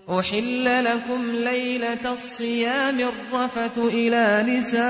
أحل لكم ليلة الصيام الرفث إلى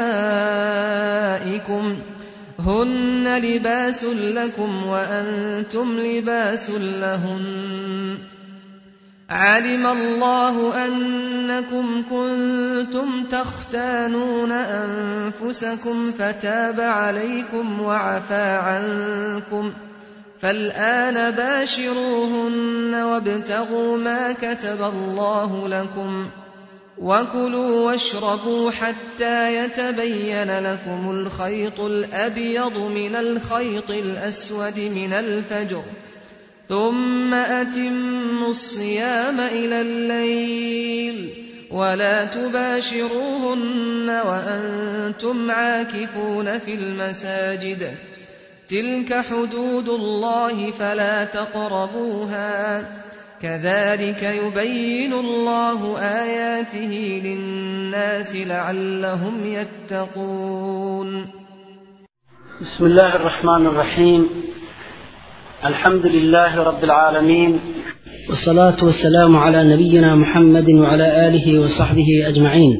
نسائكم هن لباس لكم وأنتم لباس لهن علم الله أنكم كنتم تختانون أنفسكم فتاب عليكم وعفى عنكم فالآن باشروهن وابتغوا ما كتب الله لكم وكلوا واشربوا حتى يتبين لكم الخيط الأبيض من الخيط الأسود من الفجر ثم أتموا الصيام إلى الليل ولا تباشروهن وأنتم عاكفون في المساجد تلك حدود الله فلا تقربوها كذلك يبين الله آياته للناس لعلهم يتقون بسم الله الرحمن الرحيم الحمد لله رب العالمين والصلاة والسلام على نبينا محمد وعلى آله وصحبه أجمعين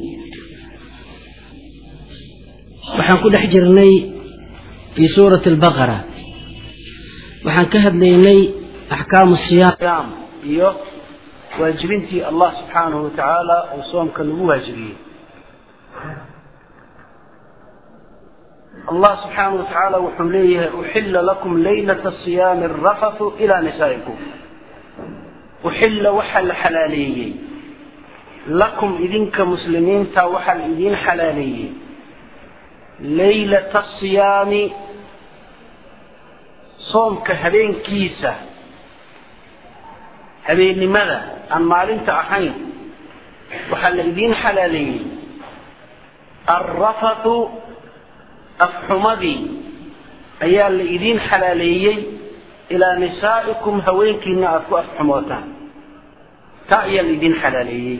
waxaan ku dhex jirnay في سورة البقرة waxaan ka hadlaynay أحكام الصيام iyo waajibintii allah subxaanahu watacaala uu soomka lagu waajibiyey allah subxaanahu watacaala wuxuu leeyahay uxila lakum laylata siyaami arafathu ilaa nisaa'ikum uxilla waxaa la xalaaleeyey lakum idinka muslimiinta waxaa la idiin xalaaleeyey laylata asiyaami soomka habeenkiisa habeennimada aan maalinta ahayn waxaa la idiin xalaaleeyey alrafatu afxumadii ayaa la idiin xalaaleeyey ilaa nisaa'ikum haweenkiina aada ku afxumootaan taa ayaa la idiin xalaaleeyey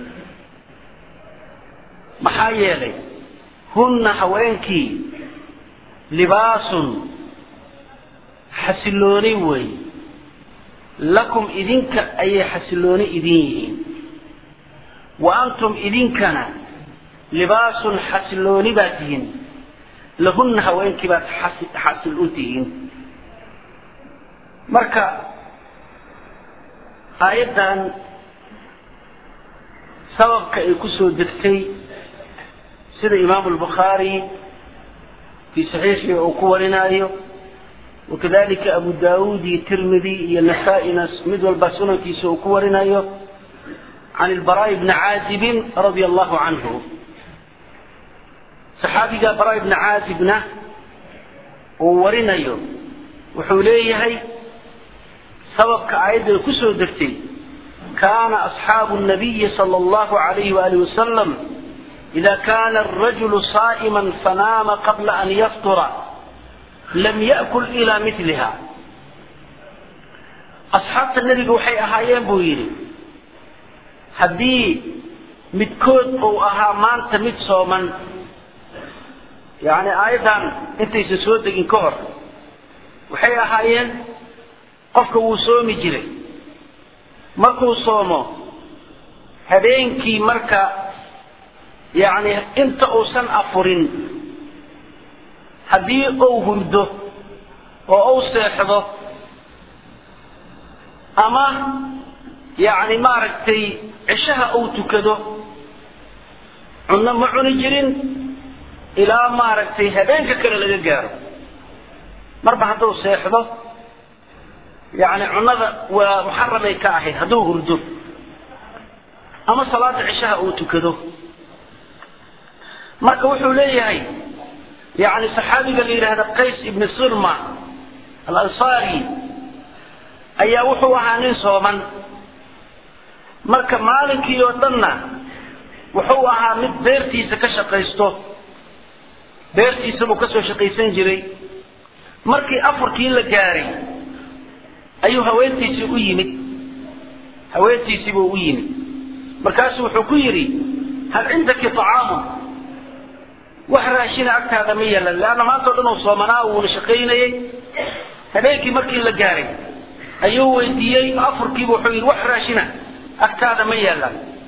maxaa yeelay hunna haweenkii libaasun xasilooni wey lakum idinka ayay xasilooni idin yihiin wa antum idinkana libaasun xasilooni baad tihiin lahunna haweenkii baad xasil u tihiin marka aayaddan sababka ay ku soo degtay sida imaamu lbukhaari fii saxiixii uu ku warinaayo wakadalika abu daawuud iyo tirmidi iyo nasaa-ina mid walba sunankiisa uu ku warinayo can ilbaraa'i bni caazibin radia allahu canhu saxaabiga baraa bni caazibna uu warinayo wuxuu leeyahay sababka aayadda ay ku soo degtay kaana asxaabu nabiyi sala allahu alayhi waalihi wasalam ida kana arajulu saa'iman fanaama qabla an yaftura lam yakul ilaa miliha asxaabta nebiga waxay ahaayeen buu yidhi haddii midkood uu ahaa maanta mid sooman yacni aayaddan intaysan soo degin ka hor waxay ahaayeen qofka wuu soomi jiray markuu soomo habeenkii marka yacni inta uusan afurin haddii uu hurdo oo uu seexdo ama yacni maaragtay cishaha uu tukado cunno ma cuni jirin ilaa maaragtay habeenka kale laga gaaro marba hadduu seexdo yacni cunnada waa muxaramay ka ahayd hadduu hurdo ama salaada cishaha uu tukado marka wuxuu leeyahay yani saxaabiga la yidhaahda qays ibni sirma alansaari ayaa wuxuu ahaa nin sooman marka maalinkii oo dhanna wuxuu ahaa mid beertiisa ka shaqaysto beertiisa buu kasoo shaqaysan jiray markii afarkii la gaaray ayuu haweentiisii u yimid haweentiisii buu u yimid markaasu wuxuu ku yidhi hal cindaki acaamun wax raashina agtaada ma yeelan leanna maanta o dhan uu soomanaa wuuna shaqaynayey habeenkii markii la gaaray ayuu weydiiyey afurkiiba wuxuu yidhi wax raashina agtaada ma yeelan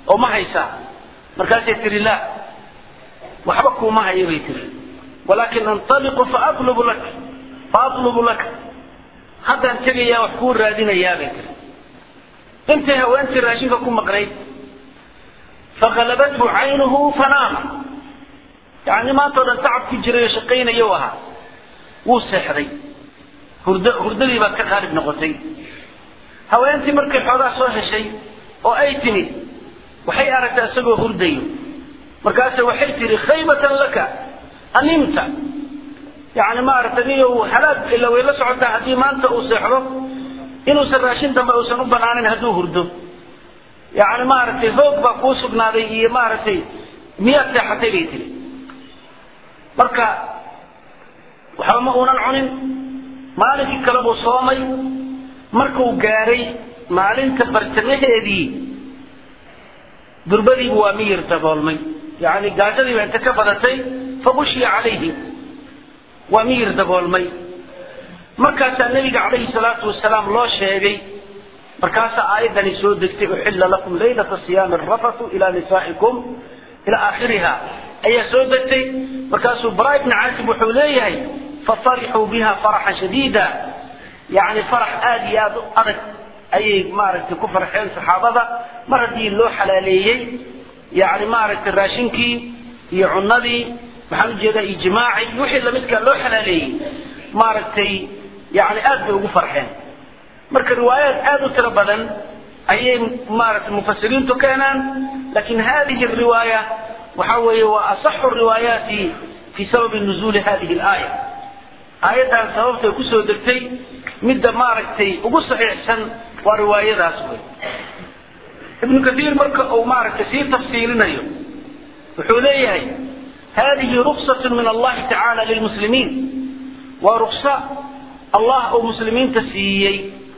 oo ma haysaa markaasay tihi la waxba kuuma hayo bay tihi walaakin antaliqu faatlubu lak faatlubu laka haddaan tegayaa wax kuu raadinayaa bay tihi intay haweentii raashinka ku maqnayd fagalabathu caynuhu fanaama yani maanta o dhan tacab ku jiray oo shaqaynayo ahaa wuu seexday hurd hurdadii baad ka qaalib noqotay haweentii markay xoogaa soo heshay oo ay timid waxay aragtay isagoo hurdayo markaase waxay tihi khaybatan laka animta yani maaragtay niyo halaag ila way la socotaa haddii maanta uu seexdo inuusan raashin dambe uusan u banaanin hadduu hurdo yani maaragtay hoog baa kuu sugnaaday iyo maaragtay miyaad seexatay bay tihi marka waxba ma uunan cunin maalinkii kale buu soomay markuu gaaray maalinta bartamaheedii durbadiibu waa miyir daboolmay yani gaajadiiba inta ka badatay fagushiya calayhi waa miyir daboolmay markaasaa nabiga calayhi salaatu wasalaam loo sheegay markaasaa aayaddani soo degtay uxilla lakum laylata siyaami arafatu ilaa nisaa'ikum ilaa aakhiriha ayaa soo degtay markaasuu bara ibni caasib wuxuu leeyahay fafarixuu biha faraxan shadiida yani farax aada iyo aada u adag ayay maaragtay ku farxeen saxaabada mar haddii loo xalaaleeyey yani maaragtay raashinkii iyo cunadii maxaan ujeedaa iyo jimaacii wixii lamidkaa loo xalaaleeyey maaragtay yani aad bay ugu farxeen marka riwaayaad aada u tiro badan ayay maaragtay mufasiriintu keenaan lakin hadihi riwaaya waxa weeye waa asaxu riwaayaati fi sababi nuzuuli hadihi laaya aayaddan sababtay kusoo degtay midda maaragtay ugu saxiixsan waa riwaayadaas wey ibnu kaiir marka uu maaragtay sii tafsiilinayo wuxuu leeyahay hadihi ruksat min allahi tacaala lilmuslimiin waa ruksa allah uu muslimiinta siiyey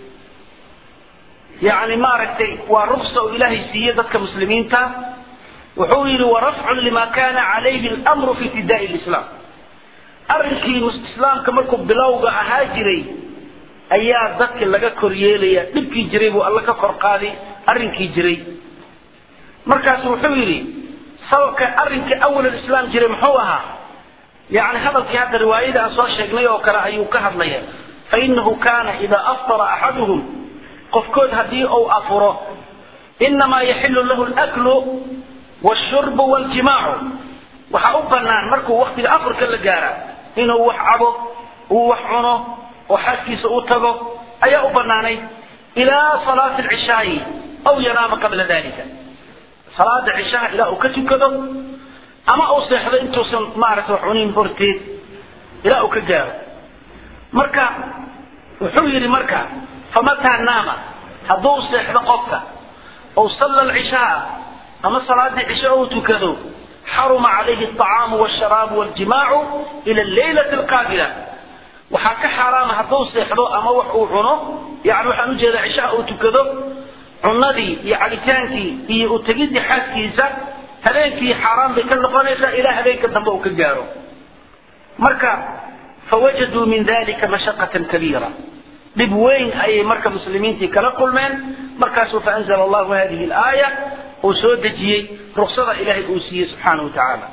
yani maaragtay waa ruksa uu ilaahay siiyey dadka muslimiinta wuxuu yidhi warafcun lima kana calayhi lmru fi ibtidaai lislaam arrinkii islaamka markuu bilowga ahaa jiray ayaa dadka laga kor yeelaya dhibkii jiray buu alla ka kor qaaday arrinkii jiray markaasu wuxuu yidhi sababka arrinkii awal islaam jiray muxuu ahaa yani hadalkii hadda riwaayada aan soo sheegnay oo kale ayuu ka hadlaya fainahu kana ida aftara axaduhum qofkood haddii uu afuro inamaa yaxilu lahu laklu washurbu waljimaacu waxaa u banaan markuu waktiga afurka la gaara inuu wax cabo uu wax cuno oo xaaskiisa u tago ayaa u banaanay ilaa salaati alcishaa'i aw yanaama qabla dalika salaada cishaha ilaa uu ka tukado ama uu seexdo intuusan maaragtay wax cunin horteed ilaa uu ka gaaro marka wuxuu yidhi marka famataa naama hadduu seexdo qofka ou salla alcishaa ama salaadii cisho uu tukado xaruma calayhi alطacaamu walsharaabu waljimaacu ila alleylati alqaabila waxaa ka xaaraama hadduu seexdo ama wax uu cuno yani waxaan ujeedaa cishaha uu tukado cunadii iyo cabitaankii iyo utegidii xaaskiisa habeenkii xaaraan bay ka noqonaysaa ilaa habeenka dambe uu ka gaaro marka fawajaduu min dalika mashaqatan kabiira dhib weyn ayay marka muslimiintii kala kulmeen markaasuu faanzla allahu hadihi alaaya uu soo dejiyey ruksada ilaahay uu siiyey subxaana wa tacaala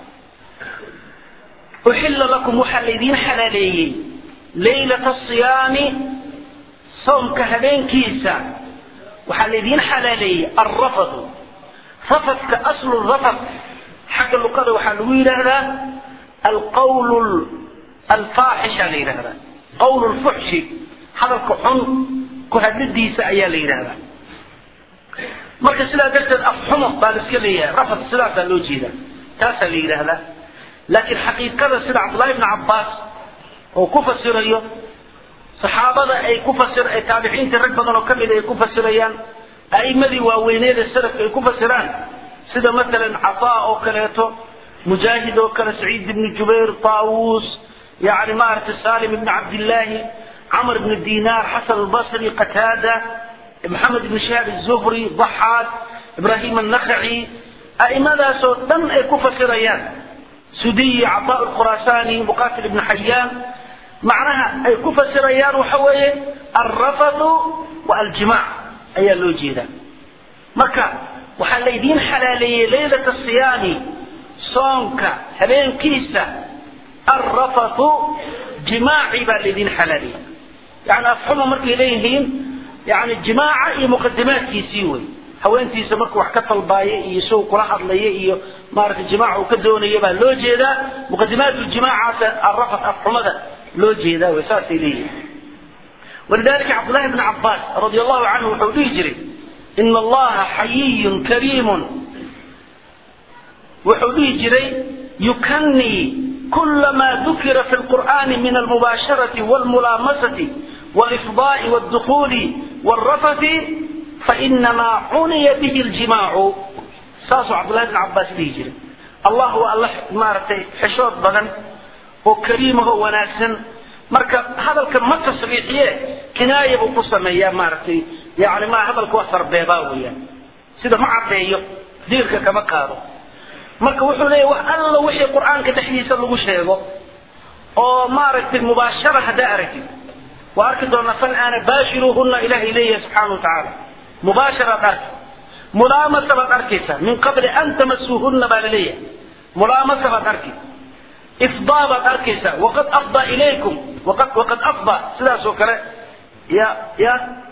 uxilla lakum waxaa laydiin xalaaleeyey laylata asiyaami soomka habeenkiisa waxaa laydiin xalaaleeyey alrafadu rafadka aslu rafad xagga luqada waxaa lagu yidhaahdaa alqawl alfaaxisha la yidhahdaa qawl lfuxshi hadalka xun ku hadladiisa ayaa la yidhahdaa marka sidaa darteed afxumo baa la iska leeyahay rafad sidaasaa loo jeedaa taasaa la yidhaahdaa laakiin xaqiiqada sida cabdullahi bni cabbaas oo ku fasirayo saxaabada ay ku fasir ay taabiciinta rag badan oo kamid ay ku fasirayaan a'imadii waaweyneeda salafka ay ku fasiraan sida masalan cataa oo kaleeto mujaahid oo kale saciid ibni jubayr taawuus yani maaragtay salim ibni cabdillaahi camr ibni dinaar xasan albasri qataada maxamed ibni shahaab azuhri daxaad ibrahim annakhaci a'imadaasoo dhan ay ku fasirayaan sudiyi cataa lkhuraasani muqatil ibni xayaan macnaha ay ku fasirayaan waxa weeye alrafadu wa aljimac ayaa loo jeedaa marka waxaa laydiin xalaaleeyey laylata siyaami soonka habeenkiisa alrafathu jimaaci baa laydin xalaaleeyey yani afxuma markay leeyihiin yani jimaaca iyo muqadimaadkiisii wey haweentiisa markuu wax ka talbaayo iyo isagu kula hadlaya iyo maaragtay jimaaca uu ka doonaya baa loo jeedaa muqadimaat ljimaacaasa arafat afxumada loo jeedaa wey saasay leeyihiin walidalika cabdullahi bni cabaas radi allahu canhu wuxuu dhihi jiray ina allaha xayiyun kariimun wuxuu dhihi jiray yukanii kulama dukira fi lqur'ani min almubaasharati walmulaamasati walifdaai wاdukuli wاlrafati fainamaa cuniya bihi ljimaacu saasuu cabdullahi bn cabaas dhihi jiray allah waa alla maaragtay xeshood badan oo kariimaho wanaagsan marka hadalka ma tasriixiye kinaaya buu ku sameeyaa maaragtay yani ma hadalka waa sarbeebaa weeyaan sida ma caddeeyo diirka kama qaado marka wuxuu leeyahy wax alla wixii qur-aanka dhexdiisa lagu sheego oo maaragtay mubaashara haddaa aragtid waa arki doonaa fal aana baashiruuhuna ilahay leeyahay subxaana wa tacaala mubaasharaad arki mulaamasa baad arkaysaa min qabli an tamasuuhuna baa laleeyahay mulaamasa baad arki ifdaa baad arkaysaa waqad afdaa ilaykum waqad waqad afdaa sidaas oo kale ya ya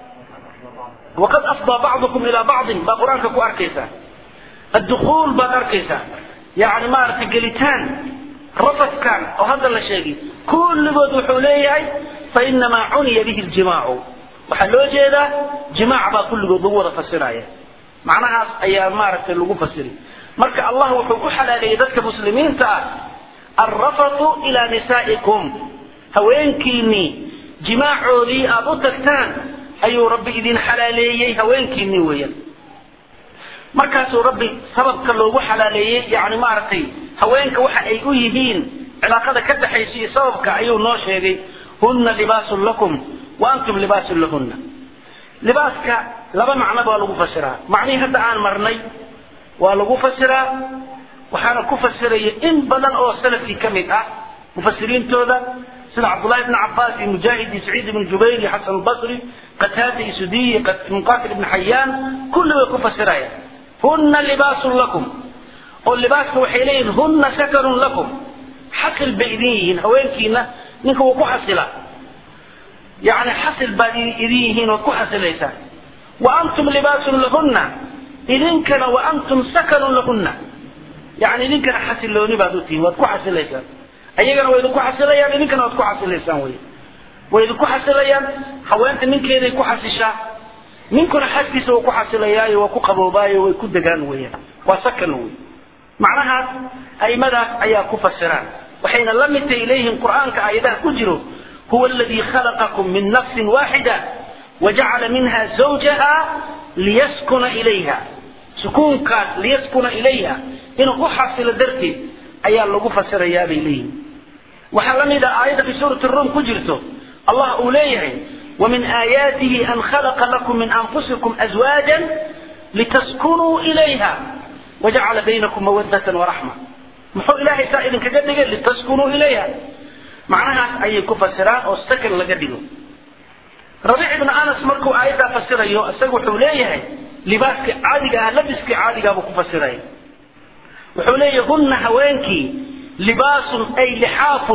waqad afdaa bacdukum ilaa bacdin baa qur-aanka ku arkaysaa addukuul baad arkaysaa yani maaragtay gelitaan rafadkan oo hadda la sheegay kulligood wuxuu leeyahay fainamaa cuniya bihi ljimaacu waxaa loo jeedaa jimaac baa kulligood lagu wada fasiraya macnahaas ayaa maaragtay lagu fasiri marka allah wuxuu u xalaaleeyey dadka muslimiinta ah alrafatu ilaa nisaa'ikum haweenkiinii jimaacoodii aada u tagtaan ayuu rabbi idin xalaaleeyey haweenkiinii weeyaan markaasuu rabbi sababka loogu xalaaleeyey yani maaragtay haweenka waxa ay u yihiin cilaaqada ka dhaxaysa iyo sababka ayuu noo sheegay huna libaasun lakum wa antum libaasun lahunna libaaska laba macnoba waa lagu fasiraa macnihii hadda aan marnay waa lagu fasiraa waxaana ku fasiraya in badan oo salafkii ka mid ah mufasiriintooda sida cabdullahi bn cabaas iyo mujaahid iyo saciid ibn jubayr iyo xasan albasri qataada iyo sudiy iyo munqatil ibn xayaan kulli way ku fasirayaan huna libaasun lakum oo libaaska waxay leeyihin huna sakanun lakum xasil bay idin yihiin haweenkiina ninka wuu ku xasila yani xasil baad idin yihiin ood ku xasilaysaan wa antum libaasun lahunna idinkana wa antum sakanun lahunna yani idinkana xasilooni baad utihiin waad ku xasilaysaan ayagana way idinku xasilayaan idinkana waad ku xasilaysaan wey way idinku xasilayaan haweenta ninkeeday ku xasishaa ninkuna xaskiisa wuu ku xasilayaayo waa ku qaboobaayo way ku degaan weeyaan waa sakan wey macnahaas aimadaas ayaa ku fasiraan waxayna la mid tahay leeyihiin qur'aanka aayadaha ku jiro huwa aladii khalaqakum min nafsin waaxida wajacala minha zawjaha liyaskuna ilayha sukuunkaas liyaskuna ilayha inuu u xasilo darteed ayaa lagu fasirayaa bay leeyihin waxaa la mid a aayadda fi suurati rum ku jirto allah uu leeyahay ومن آياته أن خلق لكم من أنفسكم أزواجا لتسكنوا إليها وجعل بينكم مودة ورحمة محو إلهي سائل كجدك لتسكنوا إليها معناها أي كفسران أو السكن لجدك ربيع بن أنس مركو آية فسر أيو أسقو حوليه لباسك عادي لبسك عادي أبو كفسرين وحوليه هن هوانكي لباس أي لحاف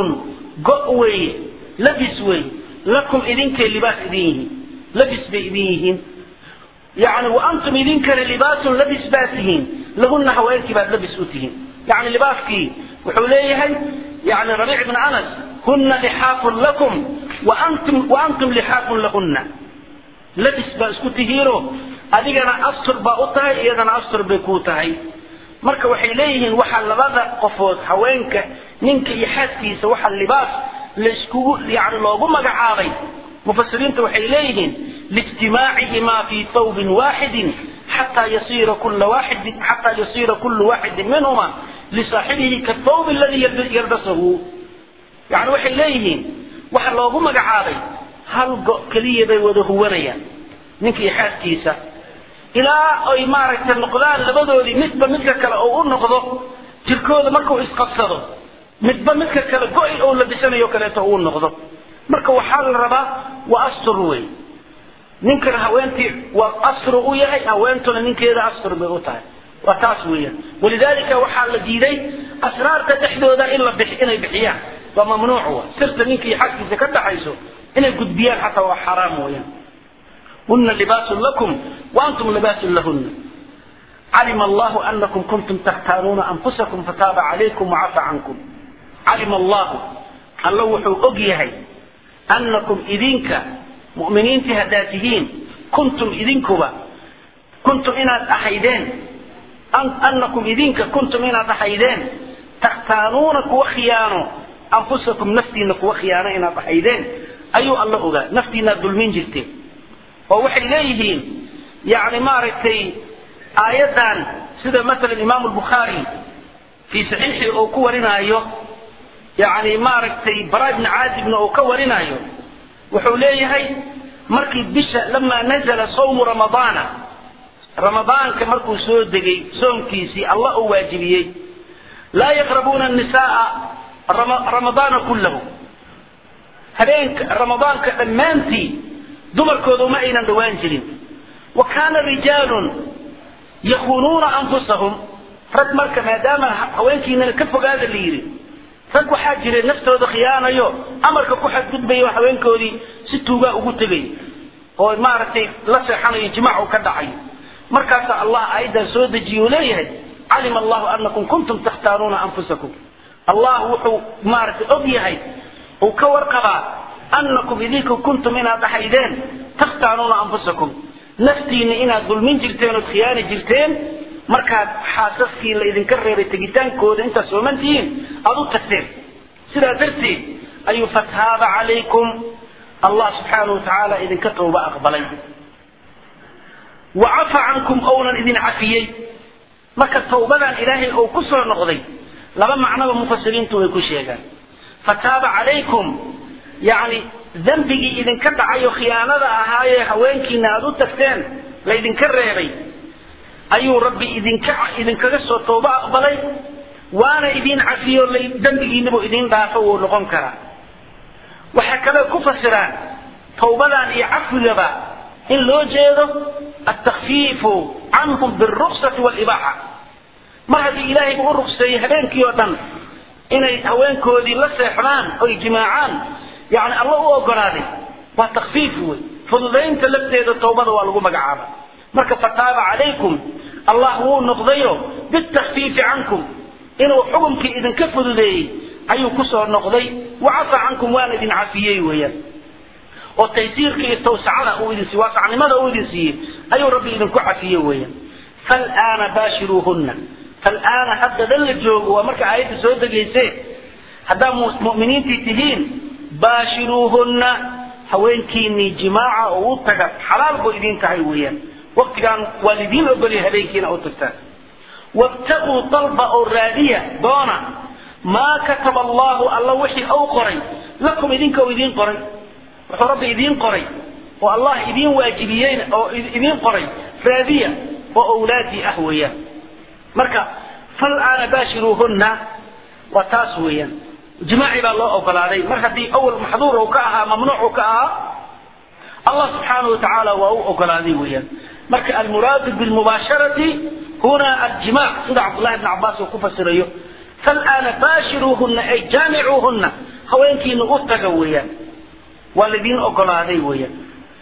قوي لبس وي lakum idinkay libaas idin yihiin labis bay idin yihiin yani wa antum idinkana libaasun labis baad tihiin lahuna haweenkii baad labis u tihiin yani libaaskii wuxuu leeyahay yani rabiic bn anas huna lixaafun lakum waantum waantum lixaafun lahuna labis baa isku tihiino adigana astur baa u tahay iyadana astur bay kuu tahay marka waxay leeyihiin waxaa labada qofood haweenka ninka iyo xaaskiisa waxaa libaas laiskugu yani loogu magacaabay mufasiriinta waxay leeyihiin liijtimaacihimaa fi thawbin waaxidin xataa yasiira kula waaxidin xataa yasiira kullu waaxidin minhuma lisaaxibihi kathawb aladi yalbasahu yani waxay leeyihiin waxa loogu magacaabay hal go keliya bay wada huwanayaan ninka iyo xaaskiisa ilaa ay maaragtay noqdaan labadoodii midba midka kale oo u noqdo jirkooda markuu isqabsado midba midka kale go-i oo labisanayo kaleeto uu noqdo marka waxaa la rabaa waa astur wey ninkana haweentii waa asru u yahay haweentuna ninkeeda asr bay u tahay waa taas weeyaan walidaalika waxaa la diiday asraarta dhexdooda in la bix inay bixiyaan waa mamnuuc wa sirta ninka iyo xagkiisa ka dhaxayso inay gudbiyaan xataa waa xaraam weeyaan huna libaasun lakum wa antum libaasun lahuna calima allahu anakum kuntum takhtaanuuna anfusakum fataaba calaykum wacafa cankum calima allahu alla wuxuu og yahay anakum idinka mu'miniintii haddaad tihiin kuntum idinkuba kuntum inaad ahaydeen anakum idinka kuntum inaad ahaydeen takhtaanuuna kuwa khiyaano anfusakum naftiina kuwa khiyaano inaad ahaydeen ayuu alla ogaa naftiinaad dulmin jirteen oo waxay leeyihiin yani maaragtay aayaddan sida masalan imaamu lbukhaari fii saxiixi uu ku warinaayo yani maaragtay bara ibni caazibna uu ka warinaayo wuxuu leeyahay markii bisha lamaa nazala sawmu ramadaana ramadaanka markuu soo degay soomkiisii allah uu waajibiyey laa yaqrabuuna nisaaa ramadaana kullahu habeenka ramadaanka dhammaantii dumarkooda uma aynan dhowaan jirin wa kaana rijaalun yakuunuuna anfusahum rag marka maadaama haweenkiinana ka fogaada la yidhi rag waxaa jira naftooda khiyaanayo amarka ku xadgudbayo haweenkoodii si tuugaa ugu tegay oo maaragtay la seexanayo jimaacu ka dhacayo markaasa allah aayaddan soo dejiye uu leeyahay calima allahu anakum kuntum takhtaanuuna anfusakum allah wuxuu maaragtay og yahay uu ka warqabaa anakum idinku kuntum inaad ahaydeen takhtaanuuna anfusakum naftiina inaad dulmin jirteen ood khiyaani jirteen markaad xaasaskii la idinka reebay tegitaankooda intaad sooman tihiin aad u tagteen sidaa darteed ayuu fataaba calaykum allah subxaanahu watacaala idinka tawba aqbalay wa cafa cankum ounan idin cafiyey marka tawbadan ilaahay ou ku soo noqday laba macnoba mufasiriintu way ku sheegaan fataaba calaykum yacni dembigii idinka dhacay oo khiyaanada ahaayee haweenkiina aada u tagteen laydinka reebay ayuu rabbi idinka idinkaga soo tawbo aqbalay waana idin cafiyo dembigiinabu idin dhaafo wuu noqon karaa waxay kale ku fasiraan tawbadan iyo cafwigaba in loo jeedo altakfiifu canhum biruksati walibaaxa mar haddii ilaahayba u rugseeyey habeenkii oo dhan inay haweenkoodii la seexdaan oy jimaacaan yani alla u ogolaaday waa takfiif wey fududaynta lafteeda tawbada waa lagu magacaaba marka fataaba calaykum allah wuu noqdayo bitakfiifi cankum inuu xukumkii idinka fududeeyey ayuu kusoo noqday wacafa cankum waana idin cafiyey weeyaan oo taysiirka iyo tawsacada uu idin siiye waasacnimada uu idin siiyey ayuu rabbi idinku cafiye weeyaan fal'aana baashiruuhunna fal'aana haddadan la joogo waa marka aayadda soo degayse haddaa mu'miniintii tihiin baashiruuhunna haweenkiinii jimaaca oo u taga xalaal buu idin tahay weeyaan waqtigaan waa lidiin ogolya habeenkiina u tagtaan wabtaquu dalba oo raadiya doona maa kataba allahu alla wixii ou qoray lakum idinka u idiin qoray wuxuu rabbi idiin qoray oo allah idiin waajibiyeyna oo idiin qoray raadiya oo awlaadii ah weeyaan marka fal'aana baashiruuhunna waa taas weeyaan jimaaci baa loo ogolaaday mar haddii awal maxduur uu ka ahaa mamnuuc uu ka ahaa allah subxaanahu watacaala waa u ogolaaday weeyaan marka almuraadu bilmubaasharati huna aljimac sida cabdullahi bn cabaas uu ku fasirayo fal'aana baashiruuhunna ay jaamicuuhunna haweenkiina u taga weeyaan waa laidiin ogolaaday weeyaan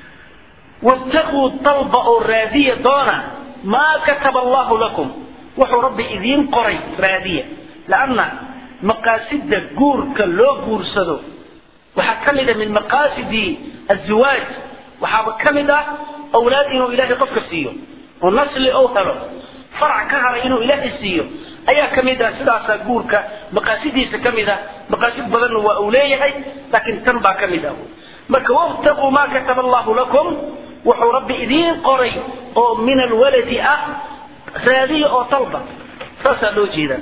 wabtaquu dalba oo raadiya doona maa kataba allahu lakum wuxuu rabbi idiin qoray raadiya lanna maqaasida guurka loo guursado waxaa ka mid a min maqaasidi aziwaaj waxaaba ka mid ah awlaad inuu ilaahay qofka siiyo oo nasli ou helo farac ka haray inuu ilaahay siiyo ayaa ka mid ah sidaasaa guurka maqaasidiisa ka mid ah maqaasid badanna waa uu leeyahay laakiin tan baa ka mid ah marka wabtaquu maa kataba allahu lakum wuxuu rabbi idiin qoray oo min alwaladi ah raadiya oo talba saasaa loo jeedaa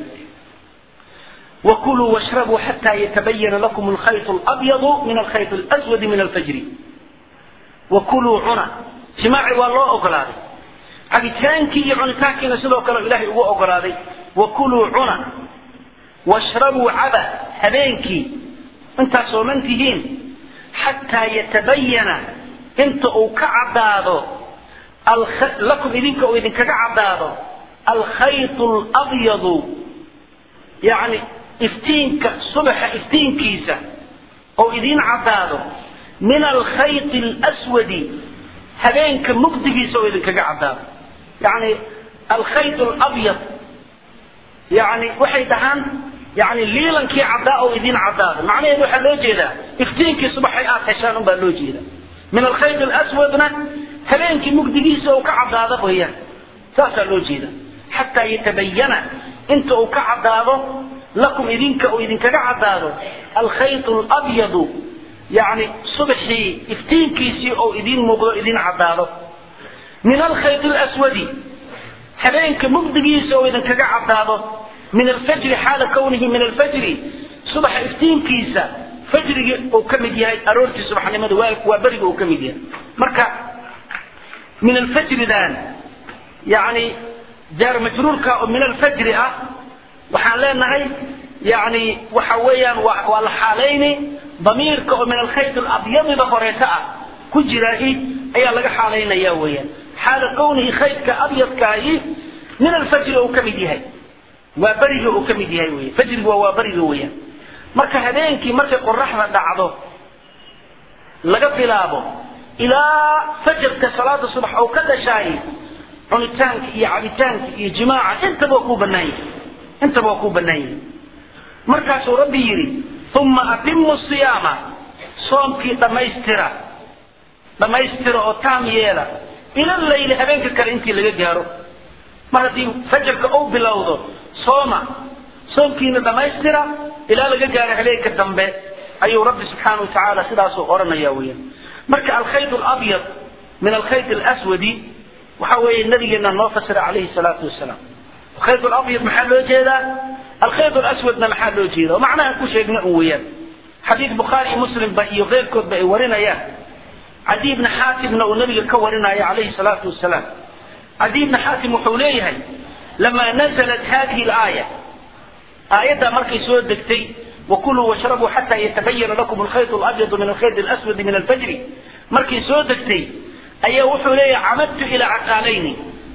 وكلوا واشربوا حتى يتبين لكم الخيط الأبيض من الخيط الأسود من الفجر وكلوا عنا جماعي والله أقلادي عبتانكي عنتاكي نسلو كلا إلهي هو أقلادي وكلوا عنا واشربوا عبا هبينكي انت سومنتهين حتى يتبين inta uu ka caddaado lakum idinka uu idinkaga caddaado alkhayt labyadu yani iftiinka subaxa iftiinkiisa oo idiin caddaado min alkhayt lswadi habeenka mugdigiisa oo idinkaga caddaado yani alkhayt labyad yani waxay dhahaan yani liilankii caddaa oo idiin caddaado macnaheedu waxaa loo jeedaa iftiinkii subaxay aad heshaan unbaa loo jeeda min alkhayt lswadna habeenkii mugdigiisa uu ka caddaado weyaan saasaa loo jeeda xataa yatabayana inta uu ka caddaado lakum idinka uu idinkaga caddaado alkhayt labyadu yani subaxii iftiinkiisii oo idiin muuqdo idiin caddaado min alkhayt lswadi habeenka mugdigiisa oo idinkaga caddaado min alfajri xaala kawnihi min alfajri subaxa iftiinkiisa fajrigii uu ka mid yahay aroortii subaxnimada waa beriga uu ka mid yahay marka min alfajridan yani jaar majruurka oo min alfajri ah waxaan leenahay yani waxa weeyaan waa la xaalayni damiirka oo min alkhayt alabyadida horeeta ah ku jiraahi ayaa laga xaalaynaya weeyaan xaala kawnihi khaydka abyadkaahi min alfajri uu ka mid yahay waa beriga uu ka mid yahay wey fajrigu waa waa beriga weeyaan marka habeenkii markay qoraxda dhacdo laga bilaabo ilaa fajarka salaada subax oo ka dhashaay cunitaanka iyo cabitaanka iyo jimaaca intaba waa kuu banaan yahay intaba waa kuu banaan yahay markaasuu rabbi yidhi uma atimu siyaama soomkii dhammaystira dhammaystira oo taam yeela ila layli habeenka kale intii laga gaaro mar haddii fajarka uu bilowdo sooma soomkiina dhammaystira ilaa laga gaaro habeenka dambe ayuu rabbi subxaana wa tacaala sidaasuu odhanaya weeyaan marka alkhayt alabyad min alkhayt alaswadi waxa weeye nabigeena noo fasira calayhi salaatu wasalaam alkhayt alabyad maxaa loo jeedaa alkhayt alaswadna maxaa loo jeeda oo macnaha ku sheegna un weeyaan xadiid bukhaari iyo muslimba iyo keyrkoodba ay warinayaan cadi bni xaatimna uu nabiga ka warinayo calayhi salaatu wasalaam cadi bni xaatim wuxuu leeyahay lamaa nazalat hadihi alaaya aayaddaa markay soo degtay wakuluu washrabuu xataa yatabayana lakum alkhayt alabyadu min alkhayt alaswadi min alfajri markay soo degtay ayaa wuxuu leeyahay camadtu ilaa caqaalayni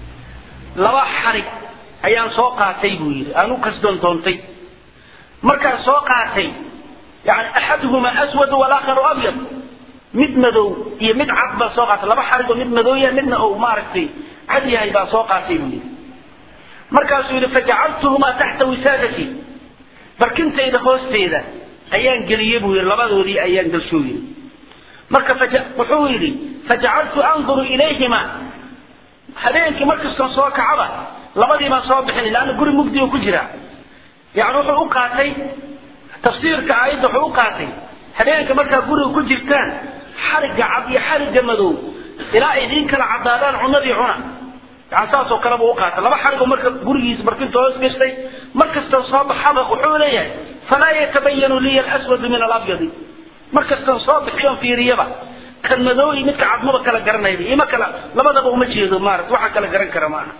laba xarig ayaan soo qaatay buu yidhi aan u kasdoon doontay markaan soo qaatay yani axaduhumaa aswadu walaakharu abyad mid madow iyo mid cad baan soo qaatay laba xarig oo mid madow yahay midna uu maaragtay cad yahay baan soo qaatay buu yidhi markaasuu yidhi fajacaltuhumaa taxta wisaadati barkintayda hoosteeda ayaan geliyey buu yidhi labadoodii ayaan galshuu yidhi marka wuxuu yidhi fajacaltu anduru ilayhima habeenkii markastan soo kacaba labadii baan soo bixin laanna guri mugdiga ku jira yani wuxuu u qaatay tafsiirka aayadda wuxuu u qaatay habeenka markaa guriga ku jirtaan xarigga cad iyo xarigga madow ilaa ay idiin kala caddaadaan cunadii cuna yani saasoo kaleba u qaata laba xarigo marka gurigiisa barkinta hoos gashtay markastan soo baxaba wuxuu leeyahay falaa yatabayanu liya alaswadu min alabyadi markastan soo bixiyon fiiriyaba kan madow iyo midka cadmaba kala garanayba ima kala labadaba uma jeedo maarata waxaan kala garan kara maaha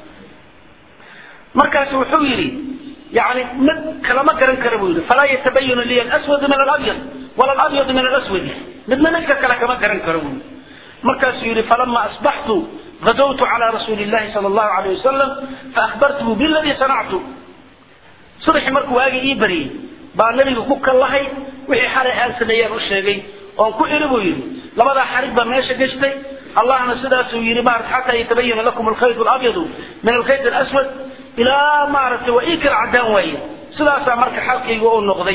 markaasu wuxuu yidhi yani mid kalama garan kara buu yidhi falaa yatabayanu liya alaswadu min alabyad wala alabyadu min alaswadi midna midka kale kama garan karo buu yidhi markaasuu yidhi falama asbaxtu غدوت على رسول الله صلى الله عليه وسلم فأخبرته بالذي صنعت صبح مركو واجي إيه بري بقى النبي كوكا الله وحي حالي آل سنيان الشيغي وان كو إربو يري لما ذا حريق بماشا قشتي الله أنا سداس يري بارد حتى يتبين لكم الخيط الأبيض من الخيط الأسود إلى معرفة وإيك العدان وين سداسا مركا حلقي وقول نقضي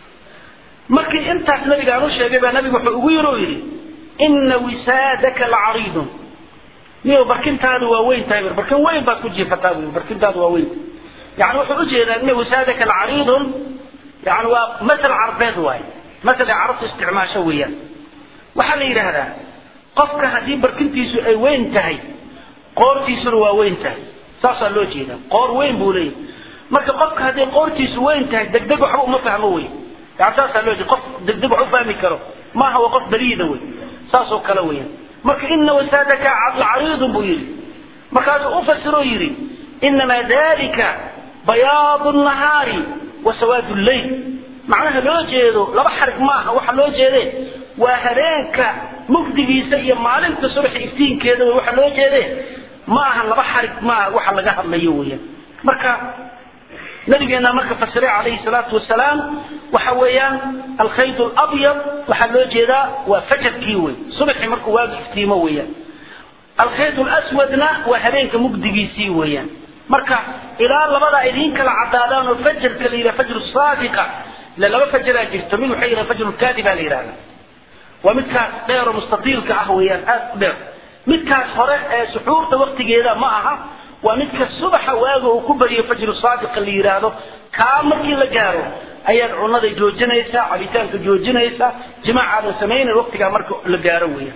مركي انت النبي قالوا الشيغي بقى النبي وحي يري إن وسادك لعريض niyo barkintaadu waa weyn tahay barkin weyn baad ku jiifataa bu barkintaadu waa weyn yani wuxuu ujeedaa ina wasaadaka lacariidun yani waa masal carbeed waay masal ay carabtu isticmaasho weeyaan waxaa la yidhaahdaa qofka haddii barkintiisu ay weyn tahay qoortiisuna waa weyn tahay saasaa loo jeedaa qoor weyn buu leeyahay marka qofka haddii qoortiisu weyn tahay degdeg waxba uma fahmo wey yani saasaa loo jeeda qof degdeg wax u fahmi karo maaha waa qof baliida wey saasoo kale weeyaan marka ina wasaadaka lacariidun buu yidhi markaasuu u fasiroo yidhi inamaa dalika bayaadu nahaari wa sawaadu leyl macnaha loo jeedo laba xarig maaha waxa loo jeede waa habeenka mugdigiisa iyo maalinta subaxa iftiinkeeda wey waxa loo jeede ma aha laba xarig maaha waxa laga hadlayo weeyaan marka nabigeena marka fasiray calayhi salaatu wasalaam waxa weeyaan alkhayd alabyad waxaa loo jeedaa waa fajarkii wey subaxii markuu waagu iftiimo weeyaan alkhayd laswadna waa habeenka mugdigiisii weeyaan marka ilaa labadaa idiin kala cadaadaan oo fajarka la yidhaha fajru saadiqa ila laba fajaraa jirto mid waxay yidhaha fajru kaadiba la yidhahda waa midkaas dheer oo mustatiilka ah weeyaan aad u dheer midkaas hore ee suxuurta waktigeeda ma aha waa midka subaxa waaga uu ku bariyo fajru saadiqa la yidhaahdo kaa markii la gaaro ayaad cunada joojinaysaa cabitaanka joojinaysaa jimaacaadan samaynayn waktigaa marka la gaaro weeyaan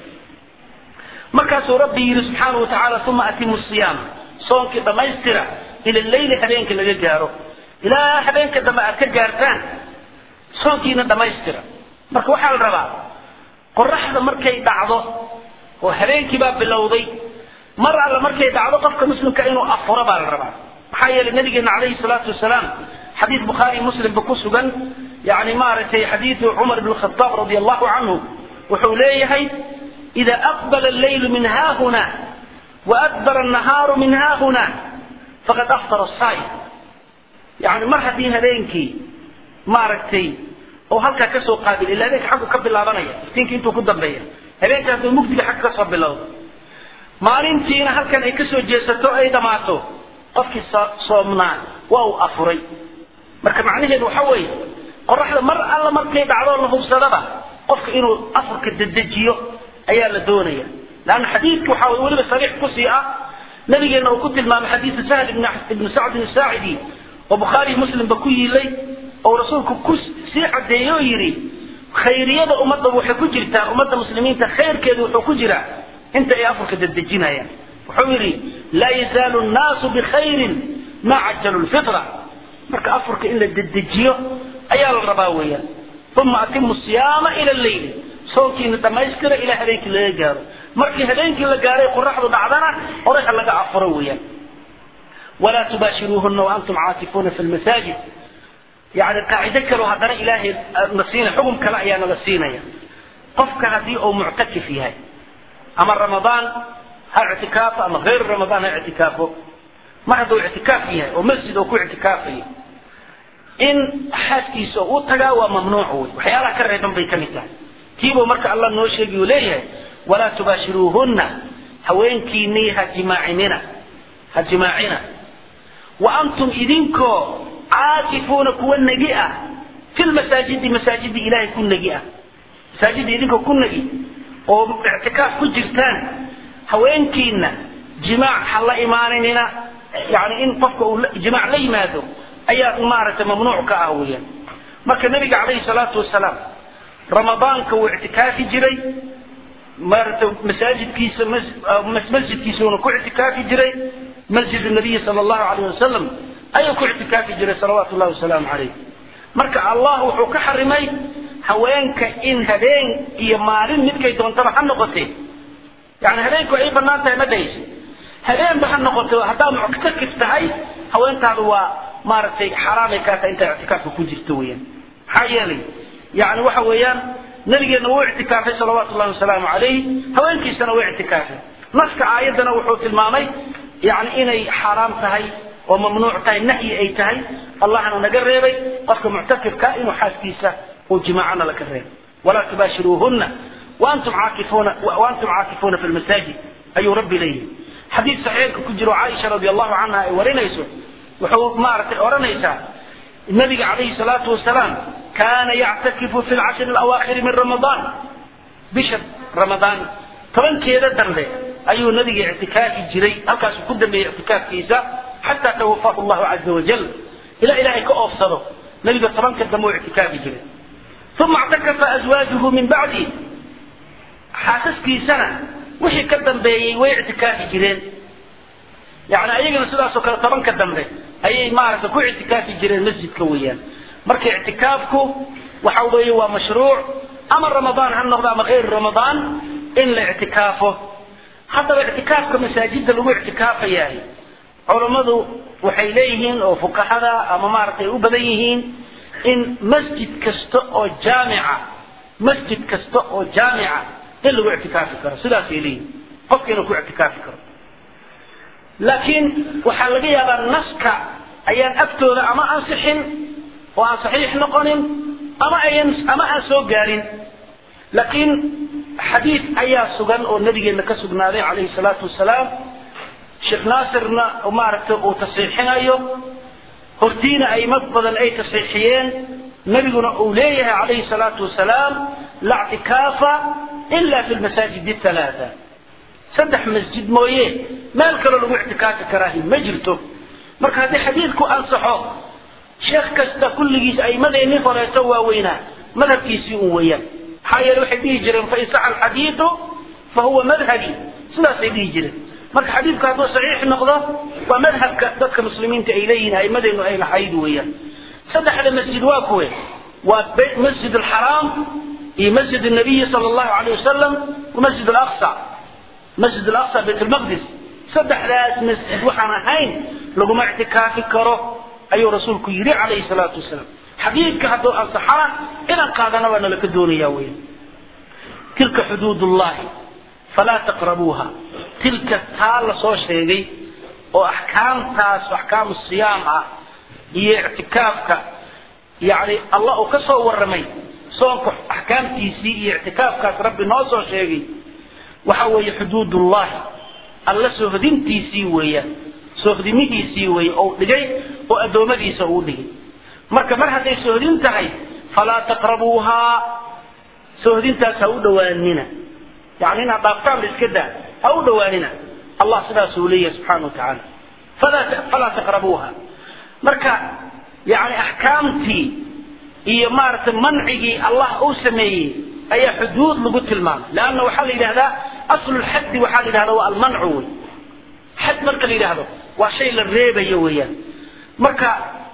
markaasuu rabbi yidhi subxaana wa tacaala uma atimu siyaam soonkii dhammaystira ila leyli habeenka laga gaaro ilaa habeenka dambe aad ka gaartaan soonkiina dhammaystira marka waxaa la rabaa qoraxda markay dhacdo oo habeenkii baa bilowday mar alla markay dhacdo qofka muslimka inuu afuro baa la rabaa maxaa yeelay nabigeena calayhi salaatu wasalaam xadiid bukhaari muslimba ku sugan yani maaragtay xadiidu cumar ibn khataab radi allahu canhu wuxuu leeyahay ida aqbala alleylu min haahuna waadbara annahaaru min haahuna faqad aftara saa'im yani mar haddii habeenkii maaragtay oo halkaa kasoo qaabil ila habeenka xaggu ka bilaabanaya iftiinka intuu ku dambeeya habeenkaas oo mugdiga xagga kasoo bilowda maalintiina halkan ay kasoo jeesato ay dhamaato qofkii soomnaa waa uu afuray marka macnaheedu waxa weeye qoraxda mar alla markay dhacdoo la hubsadaba qofka inuu afurka dedejiyo ayaa la doonaya leanna xadiidka waxa wey weliba sariix kusii ah nabigeena uu ku tilmaamay xadiidu sahl ibnu sacdin saacidi oo bukhaari muslimba ku yiilay oo rasuulku ku sii cadeeye oo yidhi khayriyada ummadda waxay ku jirtaa ummadda muslimiinta khayrkeedu wuxuu ku jiraa inta ay afurka dedejinayaan wuxuu yidhi laa yazaalu nnaasu bikhayrin maa cajalu lfitra marka afurka in la dedejiyo ayaa la rabaa weeyaan uma atimu siyaama ila leyli soonkiina dhammaystira ilaa habeenkii laga gaaro markii habeenkii la gaaray qoraxdu dhacdana horay ha laga afuro weeyaan walaa tubaashiruuhuna waantum caakifuuna fi lmasaajid yani qaacido kaleo haddana ilaahay na siinaya xugum kale ayaa nala siinaya qofka haddii uu muctakif yahay ama ramadaan ha ictikaafo ama hayru ramadaan ha ictikaafo mar hadduu ictikaaf yahay oo masjid oo ku ictikaafayo in xaaskiisa uu tagaa waa mamnuuc wey waxyaalaha ka reeban bay ka mid tahay tiibuu marka allah noo sheegi uu leeyahay walaa tubaashiruuhunna haweenkiinii ha jimaacinina ha jimaacina wa antum idinkoo caakifuuna kuwa negi ah fi lmasaajidi masaajidi ilaahay ku negi ah masaajida idinkoo ku negi oo ictikaaf ku jirtaan haweenkiina jimaac ha la imaananina yani in qofka uu jimaac la yimaado ayaa maaragtay mamnuuc ka ah weeyaan marka nabiga calayhi salaatu wasalaam ramadaanka wuu ictikaafi jiray maaragtay masaajidkiisa masjidkiisuuna ku ictikaafi jiray masjid nabiyi sala allahu alayh wasalam ayuu ku ictikaafi jiray salawaatu llahi wasalaamu calayh marka allah wuxuu ka xarimay haweenka in habeen iyo maalin midkay doontaba ha noqotee yani habeenku ay banaan tahay ma dhahayso habeenba ha noqoto haddaad muctakif tahay haweentaadu waa maaragtay xaraamay kaa tahay intaa ictikaafka ku jirto weeyaan maxaa yeelay yani waxa weeyaan nabigeena wuu ictikaafay salawaatu llahi wasalaamu calayh haweenkiisana wuu ictikaafay naska aayaddana wuxuu tilmaamay yani inay xaaraam tahay oo mamnuuc tahay nahyi ay tahay allahna naga reebay qofka muctakifka inuu xaaskiisa uu jimaacana laka reebay walaa tubaashiruuhunna waantum caakifuuna waantum caakifuuna fi lmasaajid ayuu rabbi leeyahay xadiid saxiixka ku jiro caaisha radi allahu canha ay warinayso wuxuu maaragtay odhanaysaa nabiga calayhi salaatu wasalaam kaana yactakifu fi lcashri alawaakhiri min ramadaan bisha ramadaan tobankeeda dambe ayuu nabiga ictikaafi jiray halkaasuu ku dambeeyey ictikaafkiisa xataa tawafahu llahu caza wajal ilaa ilaahay ka oofsado nabiga tobanka dambe uu ictikaafi jiray uma اctakafa azwaajuhu min bacdi xaasaskiisana wixii ka dambeeyey way ictikaafi jireen yani ayagana sidaasoo kale tobanka dambe ayay maaragtay ku ictikaafi jireen masjidka weeyaan marka ictikaafku waxa weeye waa mashruuc ama ramadaan ha noqdo ama hayr ramadaan in la ictikaafo haddaba ictikaafka masaajida lagu ictikaafayahay culammadu waxay leeyihiin oo fuqahada ama maaragtay u badan yihiin in masjid kasta oo jaamica masjid kasta oo jaamica in lagu ictikaafi karo sidaasay leeyihin qofka inuu ku ictikaafi karo laakiin waxaa laga yaabaa naska ayaan agtooda ama ansixin oo aan saxiix noqonin ama ayan ama aan soo gaarin laakiin xadiid ayaa sugan oo nabigeena ka sugnaaday calayhi salaatu wasalaam sheekh naasirna maaragtay uu tasiixinayo hortiina aimad badan ay tasiixiyeen nabiguna uu leeyahay calayhi salaatu wasalaam la ctikaafa ila fi lmasaajid halaata saddex masjid mooye meel kaloo lagu ictikaafi karaahi ma jirto marka haddii xadiidku ansaxo sheekh kasta kulligiis aimadeenii horeeto waaweynaa madhabkiisii un weeyaan maxaa yeele waxay dhihi jireen fain saxa alxadiidu fa huwa madhabi sidaasay dhihi jireen marka xadiidku hadduu saxiix noqdo waa madhabka dadka muslimiinta ay leeyihin aimadeenu ay lahayd weeyaan saddexda masjid waa kuwe waa masjid alxaraam iyo masjid nabiyi sala allahu alayh wasalam wa masjid alaqsa masjid alaqsa bayt lmaqdis saddexdaas masjid waxaan ahayn laguma ictikaafi karo ayuu rasuulku yidhi calayhi salaatu wasalaam xadiidka hadduu ansaxana inaan qaadana waa nalaka doonaya weya tilka xuduud ullahi falaa taqrabuuha tilka taa la soo sheegay oo axkaamtaas axkaamu siyaam ah iyo ictikaafka yani allah uu ka soo warramay soonka axkaamtiisii iyo ictikaafkaas rabbi noo soo sheegay waxa weeye xuduud ullahi alla soohdintiisii weeyaan soohdimihiisii weeye ou dhigay oo addoommadiisa uu dhigay marka mar hadday soohdin tahay falaa taqrabuuhaa soohdintaas ha u dhowaanina yani inaad dhaaftaan ba iska daa ha u dhowaanina allah sidaasuu leeyahay subxana wa tacaala falaa taqrabuuha marka yani axkaamtii iyo maaragtay mancigii allah uu sameeyey ayaa xuduud lagu tilmaamay leanna waxaa la yidhahdaa aslu lxaddi waxaa la yidhahda waa almancu wey xad marka la yidhaahdo waa shay la reebayo weeyaan marka